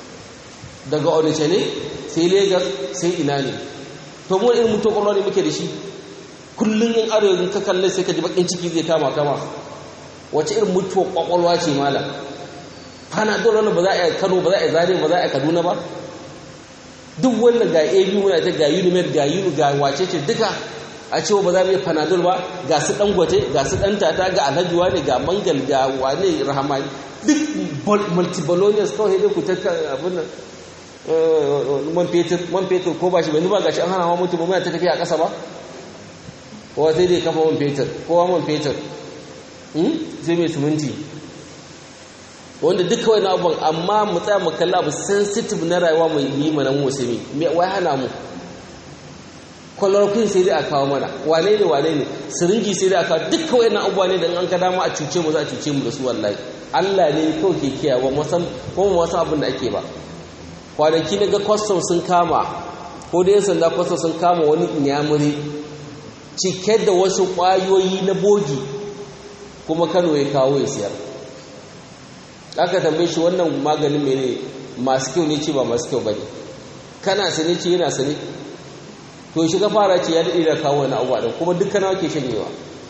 daga onisha ne sai lagos sai ina ne to mu irin mutu ƙwaƙwalwa ne muke da shi kullum yin arewa ka kalle sai ka ji bakin ciki zai kama kama wace irin mutuwar ƙwaƙwalwa ce malam panadol wanda ba za a yi kano ba za a yi zare ba za a yi kaduna ba duk wannan ga ab muna ta ga unimed ga uni ga wace ce duka a cewa ba za mu yi panadol ba ga su dangote ga su dan tata ga alhaji ne ga mangal ga wane rahama duk multibolonius kawai dai ku ta abin nan man fetur man fetur ko ba shi bai ba gashi an hana ma mutum ba ta tafiya a ƙasa ba kowa sai dai kafa man fetur kowa man fetur sai mai siminti wanda duk kawai na abubuwan amma mu tsaya mu kalla abu sensitive na rayuwa mai yi mana mu musulmi wai hana mu kwallon sai dai a kawo mana wane ne wane ne siringi sai dai a kawo duk kawai na abubuwa ne da an ka dama a cuce mu za a cuce mu da su wallahi Allah ne kawai ke kiyaye ba musan ko mu wasan abin da ake ba kwanaki na ga kwastam sun kama ko da yan sanda kwastam sun kama wani inyamuri cike da wasu ƙwayoyi na bogi kuma kano ya kawo ya siyar aka tambaye shi wannan maganin mene masu kyau ne ce ba masu kyau ba ne kana sane ce yana sane to shiga fara ce ya daɗe da kawo wani abuwa ɗin kuma duk kana ke shanyewa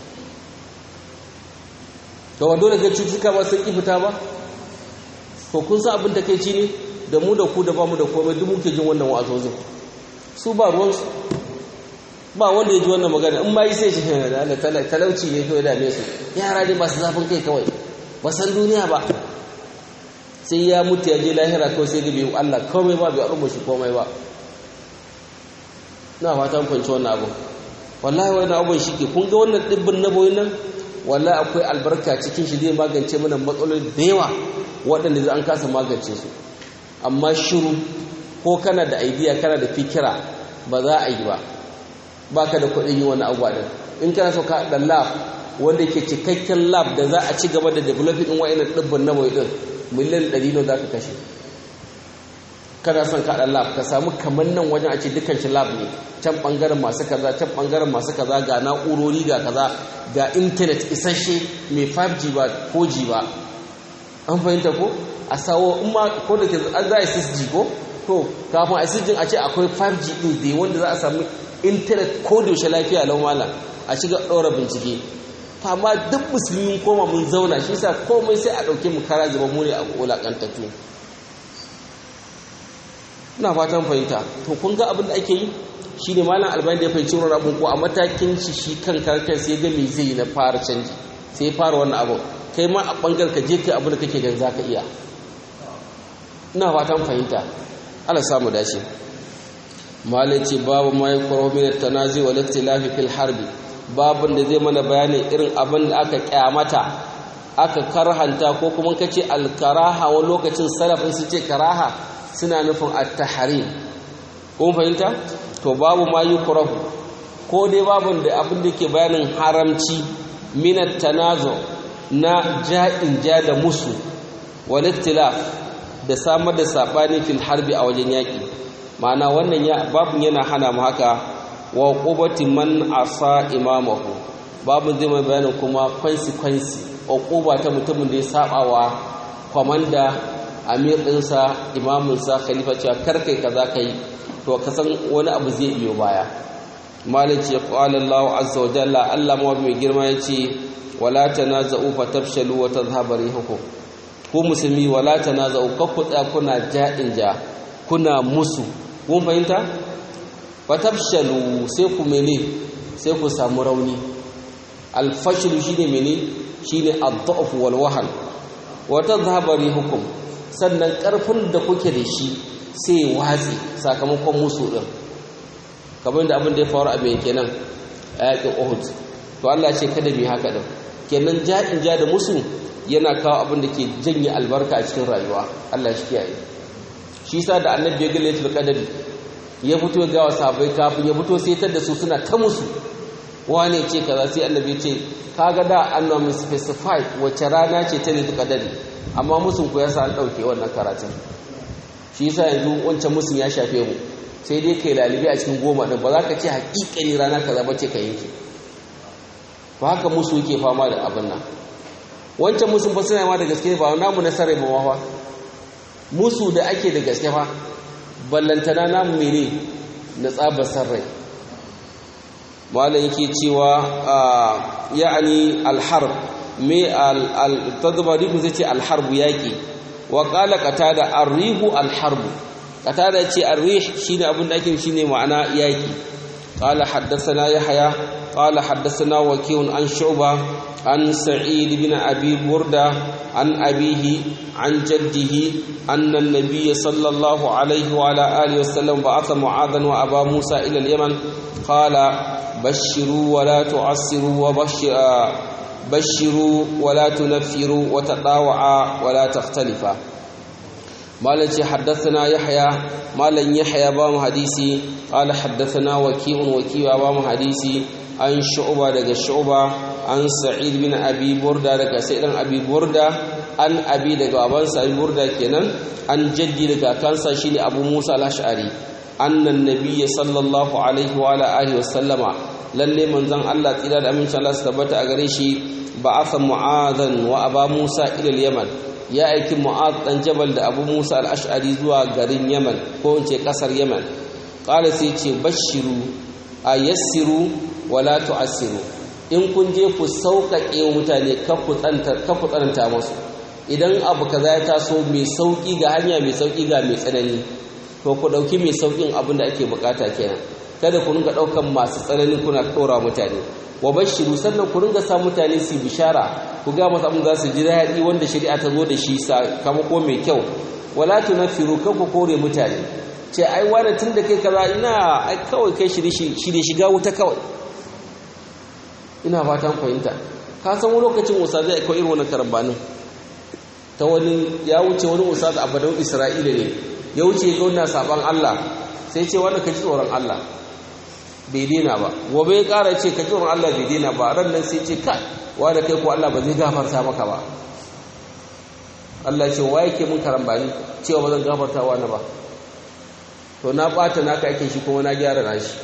to wando daga cutuka ba sun fita ba to kun san abin da kai ci ne da mu da ku da ba mu da komai duk muke jin wannan wa'azozin su ba ruwansu ba wanda ya ji wannan magana in ma yi sai shi da talauci ne kawai dame su yara dai ba su zafin kai kawai ba san duniya ba sai ya mutu ya je lahira kawai sai gabe Allah komai ba bai arba shi komai ba na fata mun fahimci wannan abu wallahi wannan abun shi ke kun ga wannan dibbin naboyin nan wallahi akwai albarka cikin shi zai magance mana matsaloli da yawa waɗanda zai an kasa magance su amma shiru ko kana da idea kana da fikira ba za a yi ba baka da kuɗin yi wani abuwa din in kana so ka da lab wanda ke cikakken lab da za a ci gaba da developing din wa'annan dibbin naboyi din miliyan 100 ne za ka kashe kana son ka da lab ka samu kamar nan wajen a ce dukkan shi lab ne can bangaren masu kaza can bangaren masu kaza ga na'urori ga kaza ga internet isasshe mai 5G ba 4G ba an fahimta ko a sawo in ma ko da ke an za a 6G ko to kafin a 6G a ce akwai 5G din da wanda za a samu internet ko da yaushe lafiya lau malam a shiga ɗora bincike amma duk musulmi koma mun zauna shi sa komai sai a ɗauke mu kara zama mu ne a wulaƙantattu ina fatan fahimta to kun ga abin da ake yi shi ne malam albani da ya fahimci wani abin ko a matakin shi shi kan karkar sai ga me zai na fara canji sai fara wannan abin kai ma a ɓangar ka je kai abin da kake gan za ka iya ina fatan fahimta ala samu dace malai ce babu ma yi kwaro min tanazi wa lafi fil harbi babun da zai mana bayanin irin abin da aka kyamata aka karhanta ko kuma kace alkaraha wani lokacin salafin su ce karaha suna nufin at-tahrim kun fahimta to babu ma yukrahu ko dai babun da abin da ke bayanin haramci min tanazu na ja'in ja da musu wal ikhtilaf da samar da sabani fil harbi a wajen yaki ma'ana wannan ya babun yana hana mu haka wa qubati man asa imamahu babu zai mai bayanin kuma consequence uquba ta mutumin da ya saba wa komanda amir ɗinsa imaminsa khalifa cewa karkai kaza kai to ka san wani abu zai biyo baya malik ya qala Allahu azza wa jalla Allah ma mai girma yace wala tanaza'u fatafshalu wa tadhhabu rihukum ku musulmi wala tanaza'u kakku tsaya kuna ja'in ja kuna musu kun fahimta fatafshalu sai ku mene sai ku samu rauni alfashlu shine mene shine ad-da'f wal wahan wa tadhhabu rihukum sannan ƙarfin da kuke da shi sai watsi sakamakon musu ɗin kamar da abin da ya faru a mai kenan a yakin ohud to Allah ce kada mai haka ɗin kenan ja'in ja da musu yana kawo abin da ke janye albarka a cikin rayuwa Allah shi kiyaye shi sa da annabi ya gale tul qadari ya fito ga wa sahabbai kafin ya fito sai tar da su suna ta musu wane ce kaza sai annabi ya ce kaga da annabi specify wace rana ce ta tul qadari amma musun ku yasa an dauke wannan karatun shi yasa yanzu wancan musun ya shafe mu sai dai kai lalibi a cikin goma din ba za ka ce hakikani rana kaza ba ce ka yanke ba haka musu yake fama da abin nan wancan musun fa suna ma da gaske ba namu na sarai ba fa musu da ake da gaske fa ballantana namu mene na tsabar sarrai malam yake cewa ya'ani alharb me al-tadbari mu zai ce al-harbu yaki wa qala qatada ar-rihu al-harbu qatada ce ar-rih shine abin da ake shine ma'ana yaki قال حدثنا يحيى قال حدثنا وكيع عن شعبة عن سعيد بن أبي بردة عن أبيه عن جده أن النبي صلى الله عليه وعلى آله وسلم بعث معاذا وأبا موسى إلى اليمن قال بشروا ولا تعسروا وبشر بشروا ولا تنفروا وتطاوعا ولا تختلفا مالك حدثنا يحيى مالن يحيى بام حديثي قال حدثنا وكيع وكيع بام حديثي عن شعبة daga شعبة عن سعيد بن أبي بردة daga سعيد بن أبي بردة عن أبي daga babansa أبي بردة kenan عن جدي daga kansa shine Abu Musa al-Ash'ari anna an-nabiy sallallahu alaihi wa ala alihi wasallama lalle manzon Allah tsira da amincin Allah su tabbata a gare shi ba'atha mu'adhan wa aba Musa ila al-Yaman ya aiki mu'ad dan jabal da abu musa al-ash'ari zuwa garin yaman ko in ce kasar yaman qala sai ce bashiru ayassiru wala tu'assiru in kun je ku sauƙaƙe mutane kafu tsananta musu idan abu kaza ya taso mai sauƙi ga hanya mai sauƙi ga mai tsanani to ku ɗauki mai sauƙin abin da ake bukata kenan kada ku ringa ɗaukan masu tsanani kuna ɗora mutane wa bashiru sannan ku ringa sa mutane su bishara ku ga masu abin za su ji daɗi wanda shari'a ta zo da shi sakamako mai kyau wala tunaffiru kan ku kore mutane ce ai wani tun da kai kaza ina ai kawai kai shi da shiga wuta kawai ina fatan fahimta ka san wani lokacin usa zai akwai irin wannan karambanin ta wani ya wuce wani usa a badan isra'ila ne ya wuce ga wannan saban allah sai ce wanda ka ji tsoron allah bai daina ba gobe ya ƙara ce ka tsoron Allah bai daina ba ran nan sai ce kai wanda kai ko Allah ba zai gafarta maka ba Allah ce wa yake mun karambani cewa ba zan gafarta wa na ba to na ɓata naka ake shi kuma na gyara na shi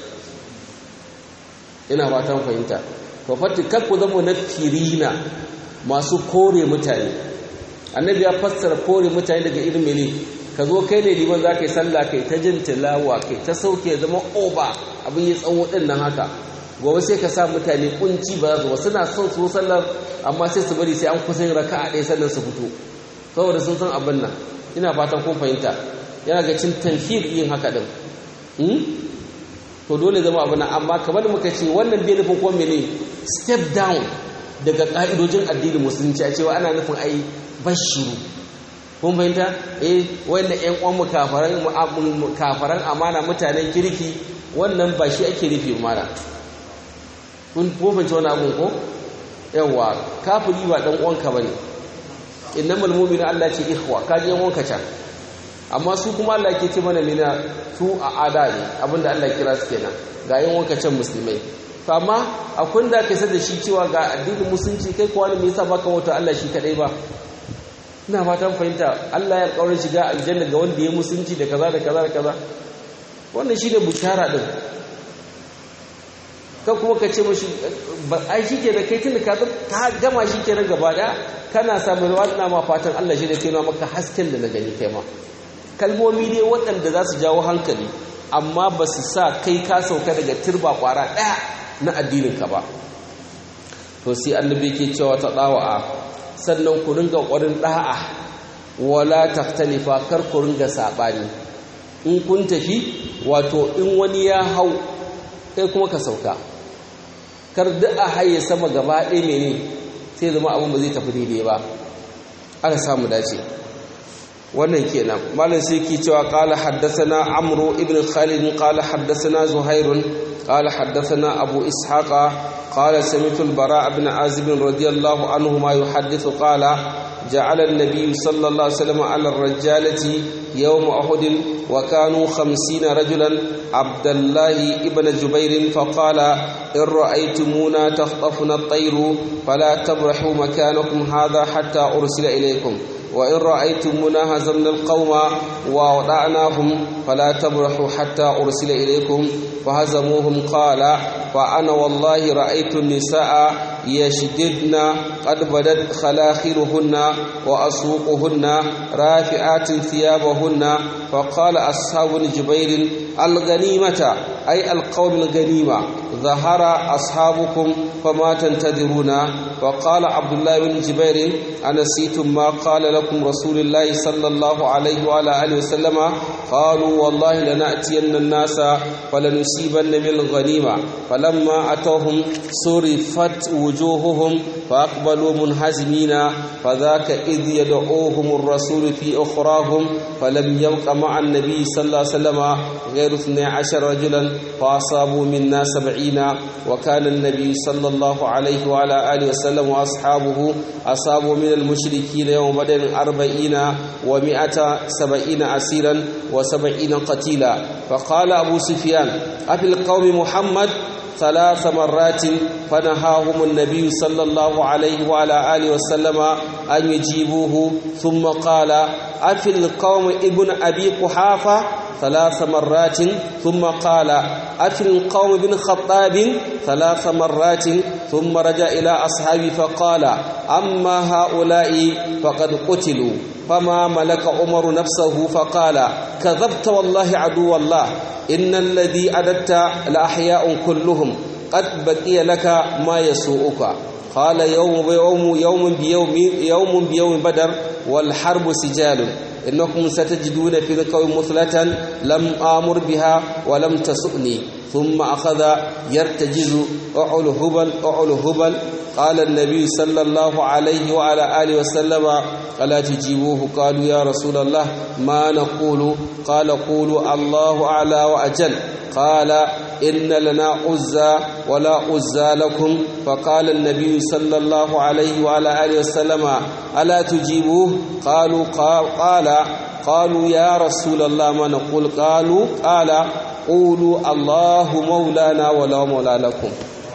ina fatan fahimta to fatti kakku zama na firina masu kore mutane annabi ya fassara kore mutane daga irin mene ka zo kai ne liman za ka yi sallah kai ta jin tilawa kai ta sauke zama oba abin ya tsawo ɗin nan haka gobe sai ka sa mutane kunci ba za su suna son su sallar amma sai su bari sai an kusa yin raka a ɗaya sallar su fito saboda sun san abin nan ina fatan kun fahimta yana ga cin tanfir yin haka ɗin to dole zama abin nan amma kamar muka ce wannan bai nufin kuma mene step down daga ƙa'idojin addinin musulunci a cewa ana nufin ai bashiru kun fahimta eh wanda ƴan uwan mu kafaran kafaran amana mutanen kirki wannan ba shi ake nufi mana kun ko fahimci wani abun ko yawa kafiri ba dan uwanka bane innamal mu'minu Allah ce ikhwa ka je wanka can amma su kuma Allah ke ce mana mina su a ada ne abinda Allah kira su kenan ga yin wanka can musulmai to amma akwai da kai da shi cewa ga addinin musulunci kai kuwa ne me yasa baka wata Allah shi kadai ba ina fatan fahimta Allah ya kaurin shiga aljanna ga wanda ya musulunci da kaza da kaza da kaza wannan shine bushara din ka kuma ka ce mashi ai shi ke da kai tun da ka gama shi ke gaba da kana samun wadda ma fatan Allah shi da kai maka hasken da na gani kai ma kalmomi ne waɗanda za su jawo hankali amma ba su sa kai ka sauka daga turba kwara ɗaya na addininka ba to sai annabi ke cewa ta ɗawa'a sannan ku ringa ƙwarin ɗa'a wala taftalifa kar ku ringa saɓani in kun tafi wato in wani ya hau kai kuma ka sauka kar duk a haye sama gaba ɗaya mene sai zama abin ba zai tafi daidai ba aka samu dace wannan kenan malam sai ki cewa qala haddathana amru ibn khalid qala haddathana zuhairun qala haddathana abu ishaqa qala sami'tu al-bara ibn azib radiyallahu anhu ma yuhaddithu qala جعل النبي صلى الله عليه وسلم على الرجالة يوم أحد وكانوا خمسين رجلا عبد الله ابن جبير فقال إن رأيتمونا تخطفنا الطير فلا تبرحوا مكانكم هذا حتى أرسل إليكم وإن رأيتمونا هزمنا القوم ووضعناهم فلا تبرحوا حتى أرسل إليكم فهزموهم قال فأنا والله رأيت النساء يشددن قد بدت خلاخرهن وأسوقهن رافعات ثيابهن فقال أصحاب جبير الغنيمة أي القوم الغنيمة ظهر أصحابكم فما تنتظرون وقال عبد الله بن جبير أنسيتم ما قال لكم رسول الله صلى الله عليه وعلى آله وسلم قالوا والله لنأتين الناس فلنصيبن من الغنيمة فلما أتوهم صرفت وجوههم فأقبلوا منهزمين فذاك إذ يدعوهم الرسول في أخراهم فلم يبق مع النبي صلى الله عليه وسلم غير اثني عشر رجلا فأصابوا منا سبعين وكان النبي صلى الله عليه وعلى آله وسلم وأصحابه أصابوا من المشركين يوم بدر أربعين ومائة سبعين أسيرا وسبعين قتيلا فقال أبو سفيان أفي القوم محمد ثلاث مرات فنهاهم النبي صلى الله عليه وعلى آله وسلم أن يجيبوه ثم قال أفي القوم ابن أبي قحافة ثلاث مرات ثم قال أفي القوم بن خطاب ثلاث مرات ثم رجع إلى أصحابه فقال أما هؤلاء فقد قتلوا فما ملك عمر نفسه فقال كذبت والله عدو الله إن الذي أددت لأحياء كلهم قد بقي لك ما يسوءك قال يوم بيوم يوم بيوم يوم بيوم بدر والحرب سجال إنكم ستجدون في القوم مثلة لم آمر بها ولم تسؤني ثم أخذ يرتجز أعل هبل أعل هبل قال النبي صلى الله عليه وعلى آله وسلم ألا تجيبوه قالوا يا رسول الله ما نقول قال قولوا الله أعلى وأجل قال إن لنا عزى ولا عزى لكم فقال النبي صلى الله عليه وعلى آله وسلم ألا تجيبوه قالوا قال قالوا يا رسول الله ما نقول قالوا قال قولوا الله مولانا ولا مولى لكم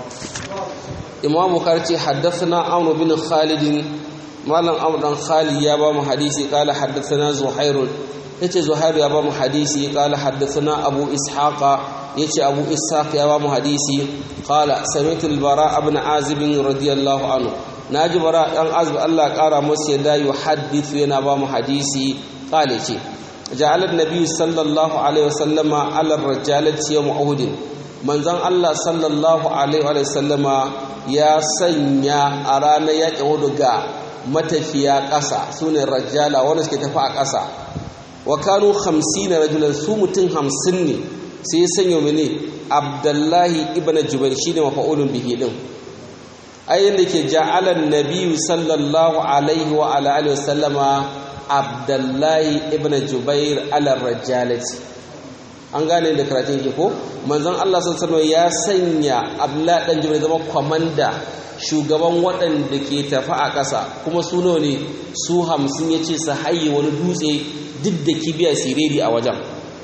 إمام بخاري حدثنا عمرو بن خالد مالن عمرو بن خالد يا بام حديثي قال حدثنا زهير yace zuhairu ya ba mu hadisi qala haddathana abu ishaqa yace abu ishaq ya ba mu hadisi qala sami'tu al-bara ibn azib radiyallahu anhu naji bara dan azib Allah kara masa yadda yuhaddithu yana ba mu hadisi qala ce ja'ala an-nabiy sallallahu alaihi wasallama ala ar-rajalati yawm uhud manzon Allah sallallahu alaihi wasallama ya sanya a ranar yaƙin uhud ga matafiya ƙasa sune rajala wanda suke tafi a ƙasa wa kanu 50 rajulan su mutum 50 ne sai ya sanya mene abdullahi ibn jubair shine mafa'ulun bihi din ayin da ke ja'alan nabiyyu sallallahu alaihi wa ala alihi wasallama abdullahi ibn jubair ala rajalati an gane da karatun ke ko manzon Allah sallallahu ya sanya abdullahi dan jubair zama komanda shugaban waɗanda ke tafi a ƙasa kuma su ne su hamsin ya ce su haye wani dutse duk da kibiya siriri a wajen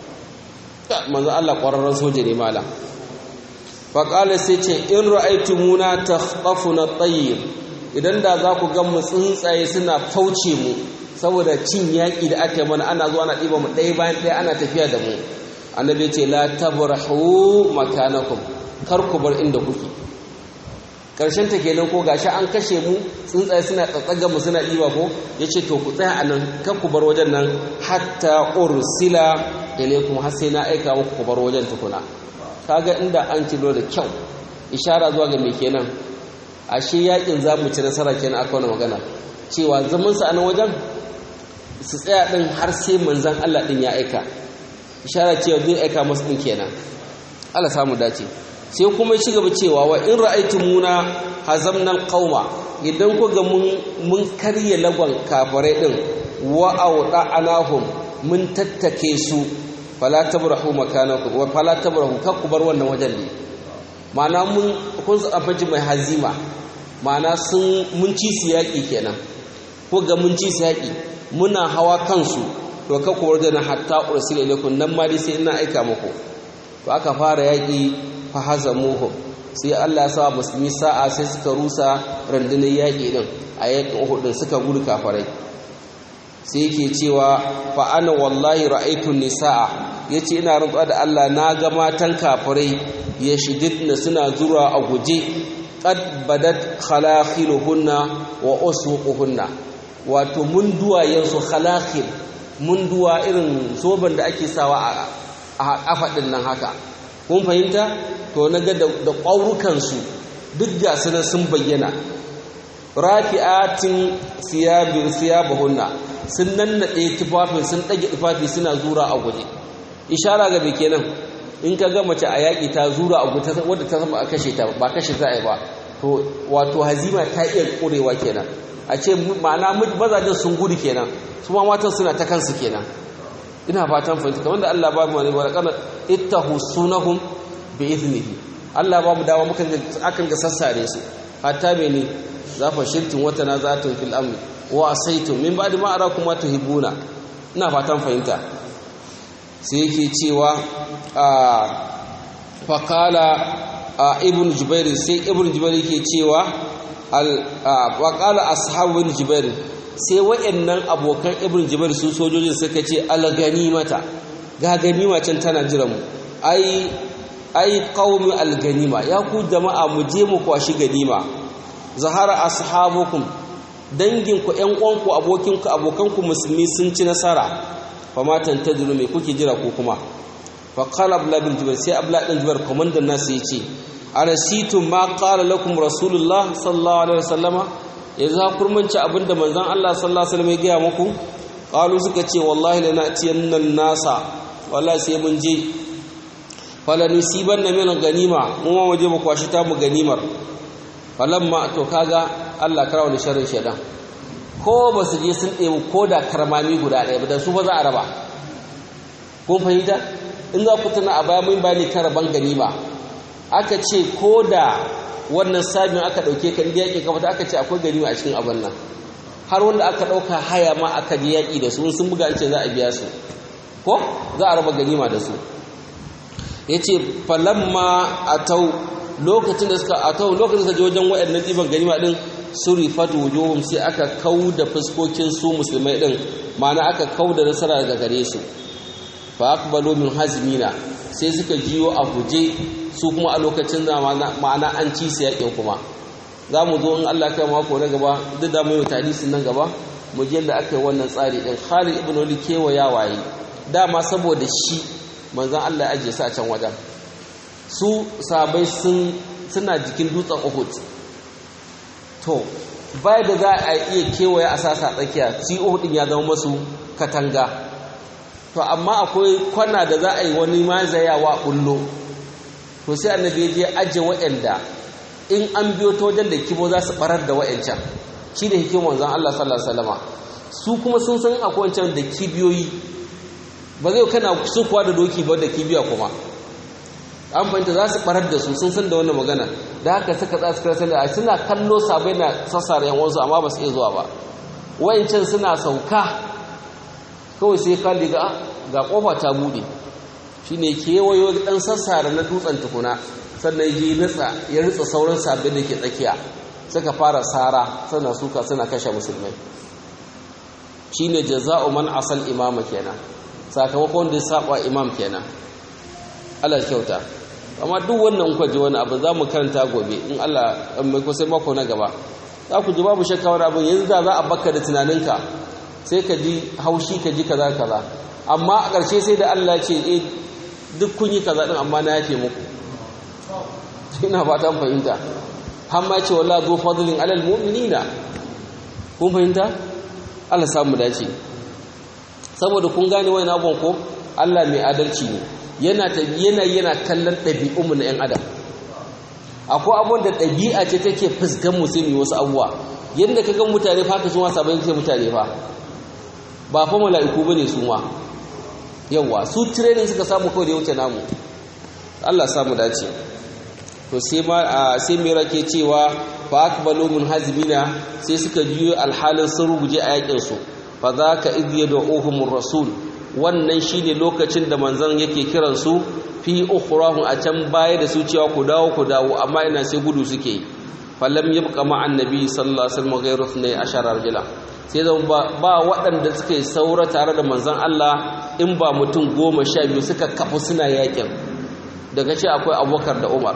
manzo Allah ƙwararren soja ne mala faƙalar sai ce in ra'aitu muna ta na tsayir idan da za ku gan mu tsuntsaye suna fauce mu saboda cin yaƙi da aka yi mana ana zuwa na ɗiba mu ɗaya bayan ɗaya ana tafiya da mu annabi ce la tabrahu makanakum kar ku bar inda kuke karshen ta kenan ko gashi an kashe mu tsuntsaye suna tsatsaga mu suna ɗiba ko ya ce to ku tsaya a nan kan ku bar wajen nan hatta ursila ilaikum har sai na aika muku ku bar wajen tukuna kaga inda an cilo da kyau ishara zuwa ga me kenan ashe yakin za mu ci nasara kenan aka wani magana cewa zaman su a nan wajen su tsaya din har sai manzon Allah din ya aika ishara cewa zai aika musu din kenan Allah samu dace sai kuma ci gaba cewa wa in ra'aytumuna hazamna alqauma idan ku ga mun mun karye lagon kafirai din wa awda'anahum mun tattake su fala tabrahu makanakum wa fala tabrahu kakku bar wannan wajen ne ma'ana mun kun su abaji mai hazima ma'ana sun mun ci su yaki kenan ko ga mun ci su yaki muna hawa kansu to kakku bar wajen hatta ursila ilaikum nan ma dai sai ina aika muku to aka fara yaki fahazamuhum sai Allah ya sa musulmi sa'a sai suka rusa rundunar yaƙi din a yaƙin Uhud din suka gudu kafarai sai yake cewa fa ana wallahi ra'aytu nisaa yace ina rantsuwa da Allah na ga matan kafarai yashididna suna zura a guje qad badat khalakhiluhunna wa usquhunna wato mun duwayen su khalakhil mun duwa irin zoban da ake sawa a kafa din nan haka kun fahimta to na ga da ƙwaurukansu duk ga su sun bayyana rafi'atin siyabin siyabahunna sun nannaɗe tufafin sun ɗage tufafi suna zura a guje ishara ga bai kenan in ka ga mace a yaƙi ta zura a guje wadda ta zama a kashe ta ba kashe za a yi ba to wato hazima ta iya ƙurewa kenan a ce ma'ana mazajen sun gudu kenan su ma matan suna ta kansu kenan ina fatan fahimta kamar da Allah ba mu wani barakana ittahu sunahum bi iznihi Allah ba mu dawo mukan akan ga sassare su hatta mene za fa shirtin wata na zatun fil amri wa asaitum min ba'di ma arakum ma tuhibuna ina fatan fahimta sai yake cewa a faqala ibn jubair sai ibn jubair yake cewa al waqala ashabu ibn jubair sai wayannan abokan ibn jubair su sojojin suka ce al ganimata ga ganima can tana jira mu ai ai qaumi al ganima ya ku jama'a mu je mu kwashi ganima zahara ashabukum danginku ƴan uwanku abokinku abokanku musulmi sun ci nasara fa ma tantadiru me kuke jira ko kuma fa qala abla bin jubair sai abla bin jubair komandan nasu yace arasitum ma qala lakum rasulullah sallallahu alaihi wasallama yanzu ha kurmanci abinda manzon Allah sallallahu alaihi wasallam ya gaya muku qalu suka ce wallahi lana tiyanna nasa wallahi sai mun je fala nusibanna min ganima mu ma waje mu kwashi ta mu ganimar falamma to kaga Allah karawa da sharrin shedan ko ba su je sun ɗebi ko da karmami guda ɗaya ba da su ba za a raba kun fahimta in za ku tuna a baya mun bayani kan raban ganima aka ce ko da wannan sabin aka ɗauke ka inda yaƙi kafa aka ce akwai ganima a cikin abin nan har wanda aka ɗauka haya ma aka je yaƙi da su sun buga ce za a biya su ko za a raba ganima da su ya ce falamma a tau lokacin da suka a tau lokacin da suka je wajen waɗannan ɗiban ganima ɗin surifat wujuhum sai aka kau da fuskokin su musulmai ɗin ma'ana aka kau da nasara daga gare su fa aqbalu min hazmina sai suka jiyo a guje su kuma a lokacin da ma'ana an ci su yakin kuma za mu zo in Allah kai mako na gaba duk da mai hadisin nan gaba mu je da aka yi wannan tsari din Khalid ibn Walid kewaya waye dama saboda shi manzon Allah ya aje su a can wajen su sabai sun suna jikin dutsen Uhud to bai da za a iya kewaye a sasa tsakiya si Uhud din ya zama masu katanga to amma akwai kwana da za a yi wani mazayawa bullo to sai annabi ya je aje waɗanda in an biyo ta wajen da kibo za su barar da waɗancan shi da hikimar wanzan Allah sallallahu alaihi wasallama su kuma sun san akwai wancan da kibiyoyi ba zai kana su kuwa da doki ba da kibiya kuma an fahimta za su barar da su sun san da wannan magana da haka suka tsaya suka sani suna kallo sabai na sassara yan wasu amma ba su iya zuwa ba wayancan suna sauka kawai sai kalli ga ga kofa ta bude shine kewayo dan sassara na dutsen tukuna sannan yi nutsa ya ritsa sauran sabbin da ke tsakiya suka fara sara suna suka suna kashe musulmai shine jaza'u man asal imama kenan sakamakon da ya saba imam kenan Allah kyauta amma duk wannan kuka ji wani abu za mu karanta gobe in Allah mai kusa mako na gaba za ku ji babu shakka wani abin yanzu da za a baka da tunaninka sai ka ji haushi ka ji kaza kaza amma a ƙarshe sai da Allah ce eh duk kun yi kaza din amma na yafe muku ina fata mun fahimta har ma ce wallahi zo fadlin alal mu'minina kun fahimta Allah samu dace saboda kun gane wani abun ko Allah mai adalci ne yana yana yana kallon ɗabi'unmu na 'yan adam akwai abun da ɗabi'a ce take fuskan musulmi wasu abubuwa yadda ka ga mutane fa ka su wasa bayan sai mutane fa ba fa mala'iku bane su ma yawa su training suka samu kawai da ya wuce namu Allah samu dace to sai ma sai mai rake cewa fa akbalu mun hazmina sai suka biyo alhalin sun ruguje a yakin su fa zaka idh yad'uhumur rasul wannan shine lokacin da manzon yake kiran su fi ukhrahum a can baya da su cewa ku dawo ku dawo amma ina sai gudu suke falam yabqa ma'an nabi sallallahu alaihi wasallam ghayru 12 rajula sai zan ba waɗanda suka yi saura tare da manzon Allah in ba mutum goma sha biyu suka kafu suna yakin daga ce akwai abubakar da umar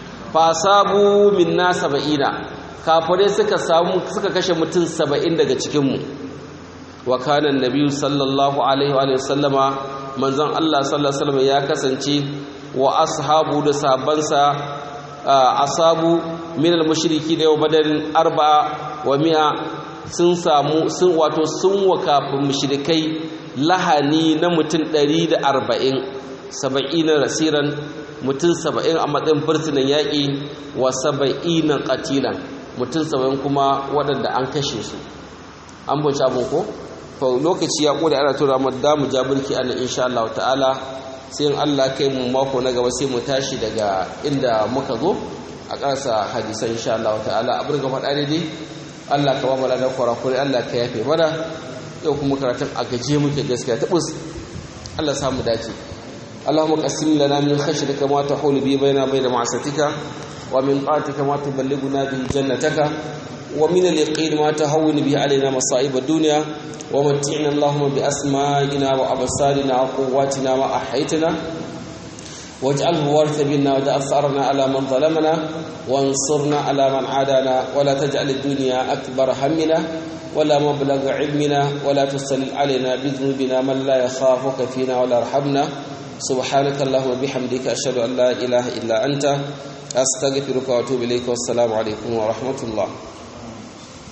fasabu minna saba'ina kafirai suka samu suka kashe mutum saba'in daga cikinmu wa kana annabi sallallahu alaihi wa sallama manzon Allah sallallahu alaihi wasallam ya kasance wa ashabu da sabansa asabu min al-mushriki da yau badarin arba'a wa mi'a sun samu sun wato sun wakafin mushrikai lahani na mutum 140 70 rasiran mutum 70 a matsayin burtunan yaƙi wa 70 qatilan mutum 70 kuma waɗanda an kashe su an bunci abin ko to lokaci ya kode ana tura mu da mu jabirki ana insha Allah ta'ala sai in Allah kai mu mako na gaba sai mu tashi daga inda muka zo a ƙarsa hadisan insha Allah ta'ala abin ga faɗa daidai Allah ka ba mu ladan kwarakuri Allah ka yafe mana yau kuma karatun a gaje muke gaskiya tabus Allah ya samu dace اللهم قسم لنا من خشيتك ما تحول به بيننا وبين معصيتك ومن طاعتك ما تبلغنا به جنتك ومن اليقين ما تهون به علينا مصائب الدنيا ومتعنا اللهم بأسمائنا وأبصارنا وقواتنا ما أحيتنا واجعله وارث منا واجعل ثأرنا على من ظلمنا وانصرنا على من عادانا ولا تجعل الدنيا أكبر همنا ولا مبلغ علمنا ولا تسلل علينا بذنوبنا من لا يخافك فينا ولا يرحمنا سبحانك اللهم وبحمدك أشهد أن لا إله إلا أنت أستغفرك وأتوب إليك والسلام عليكم ورحمة الله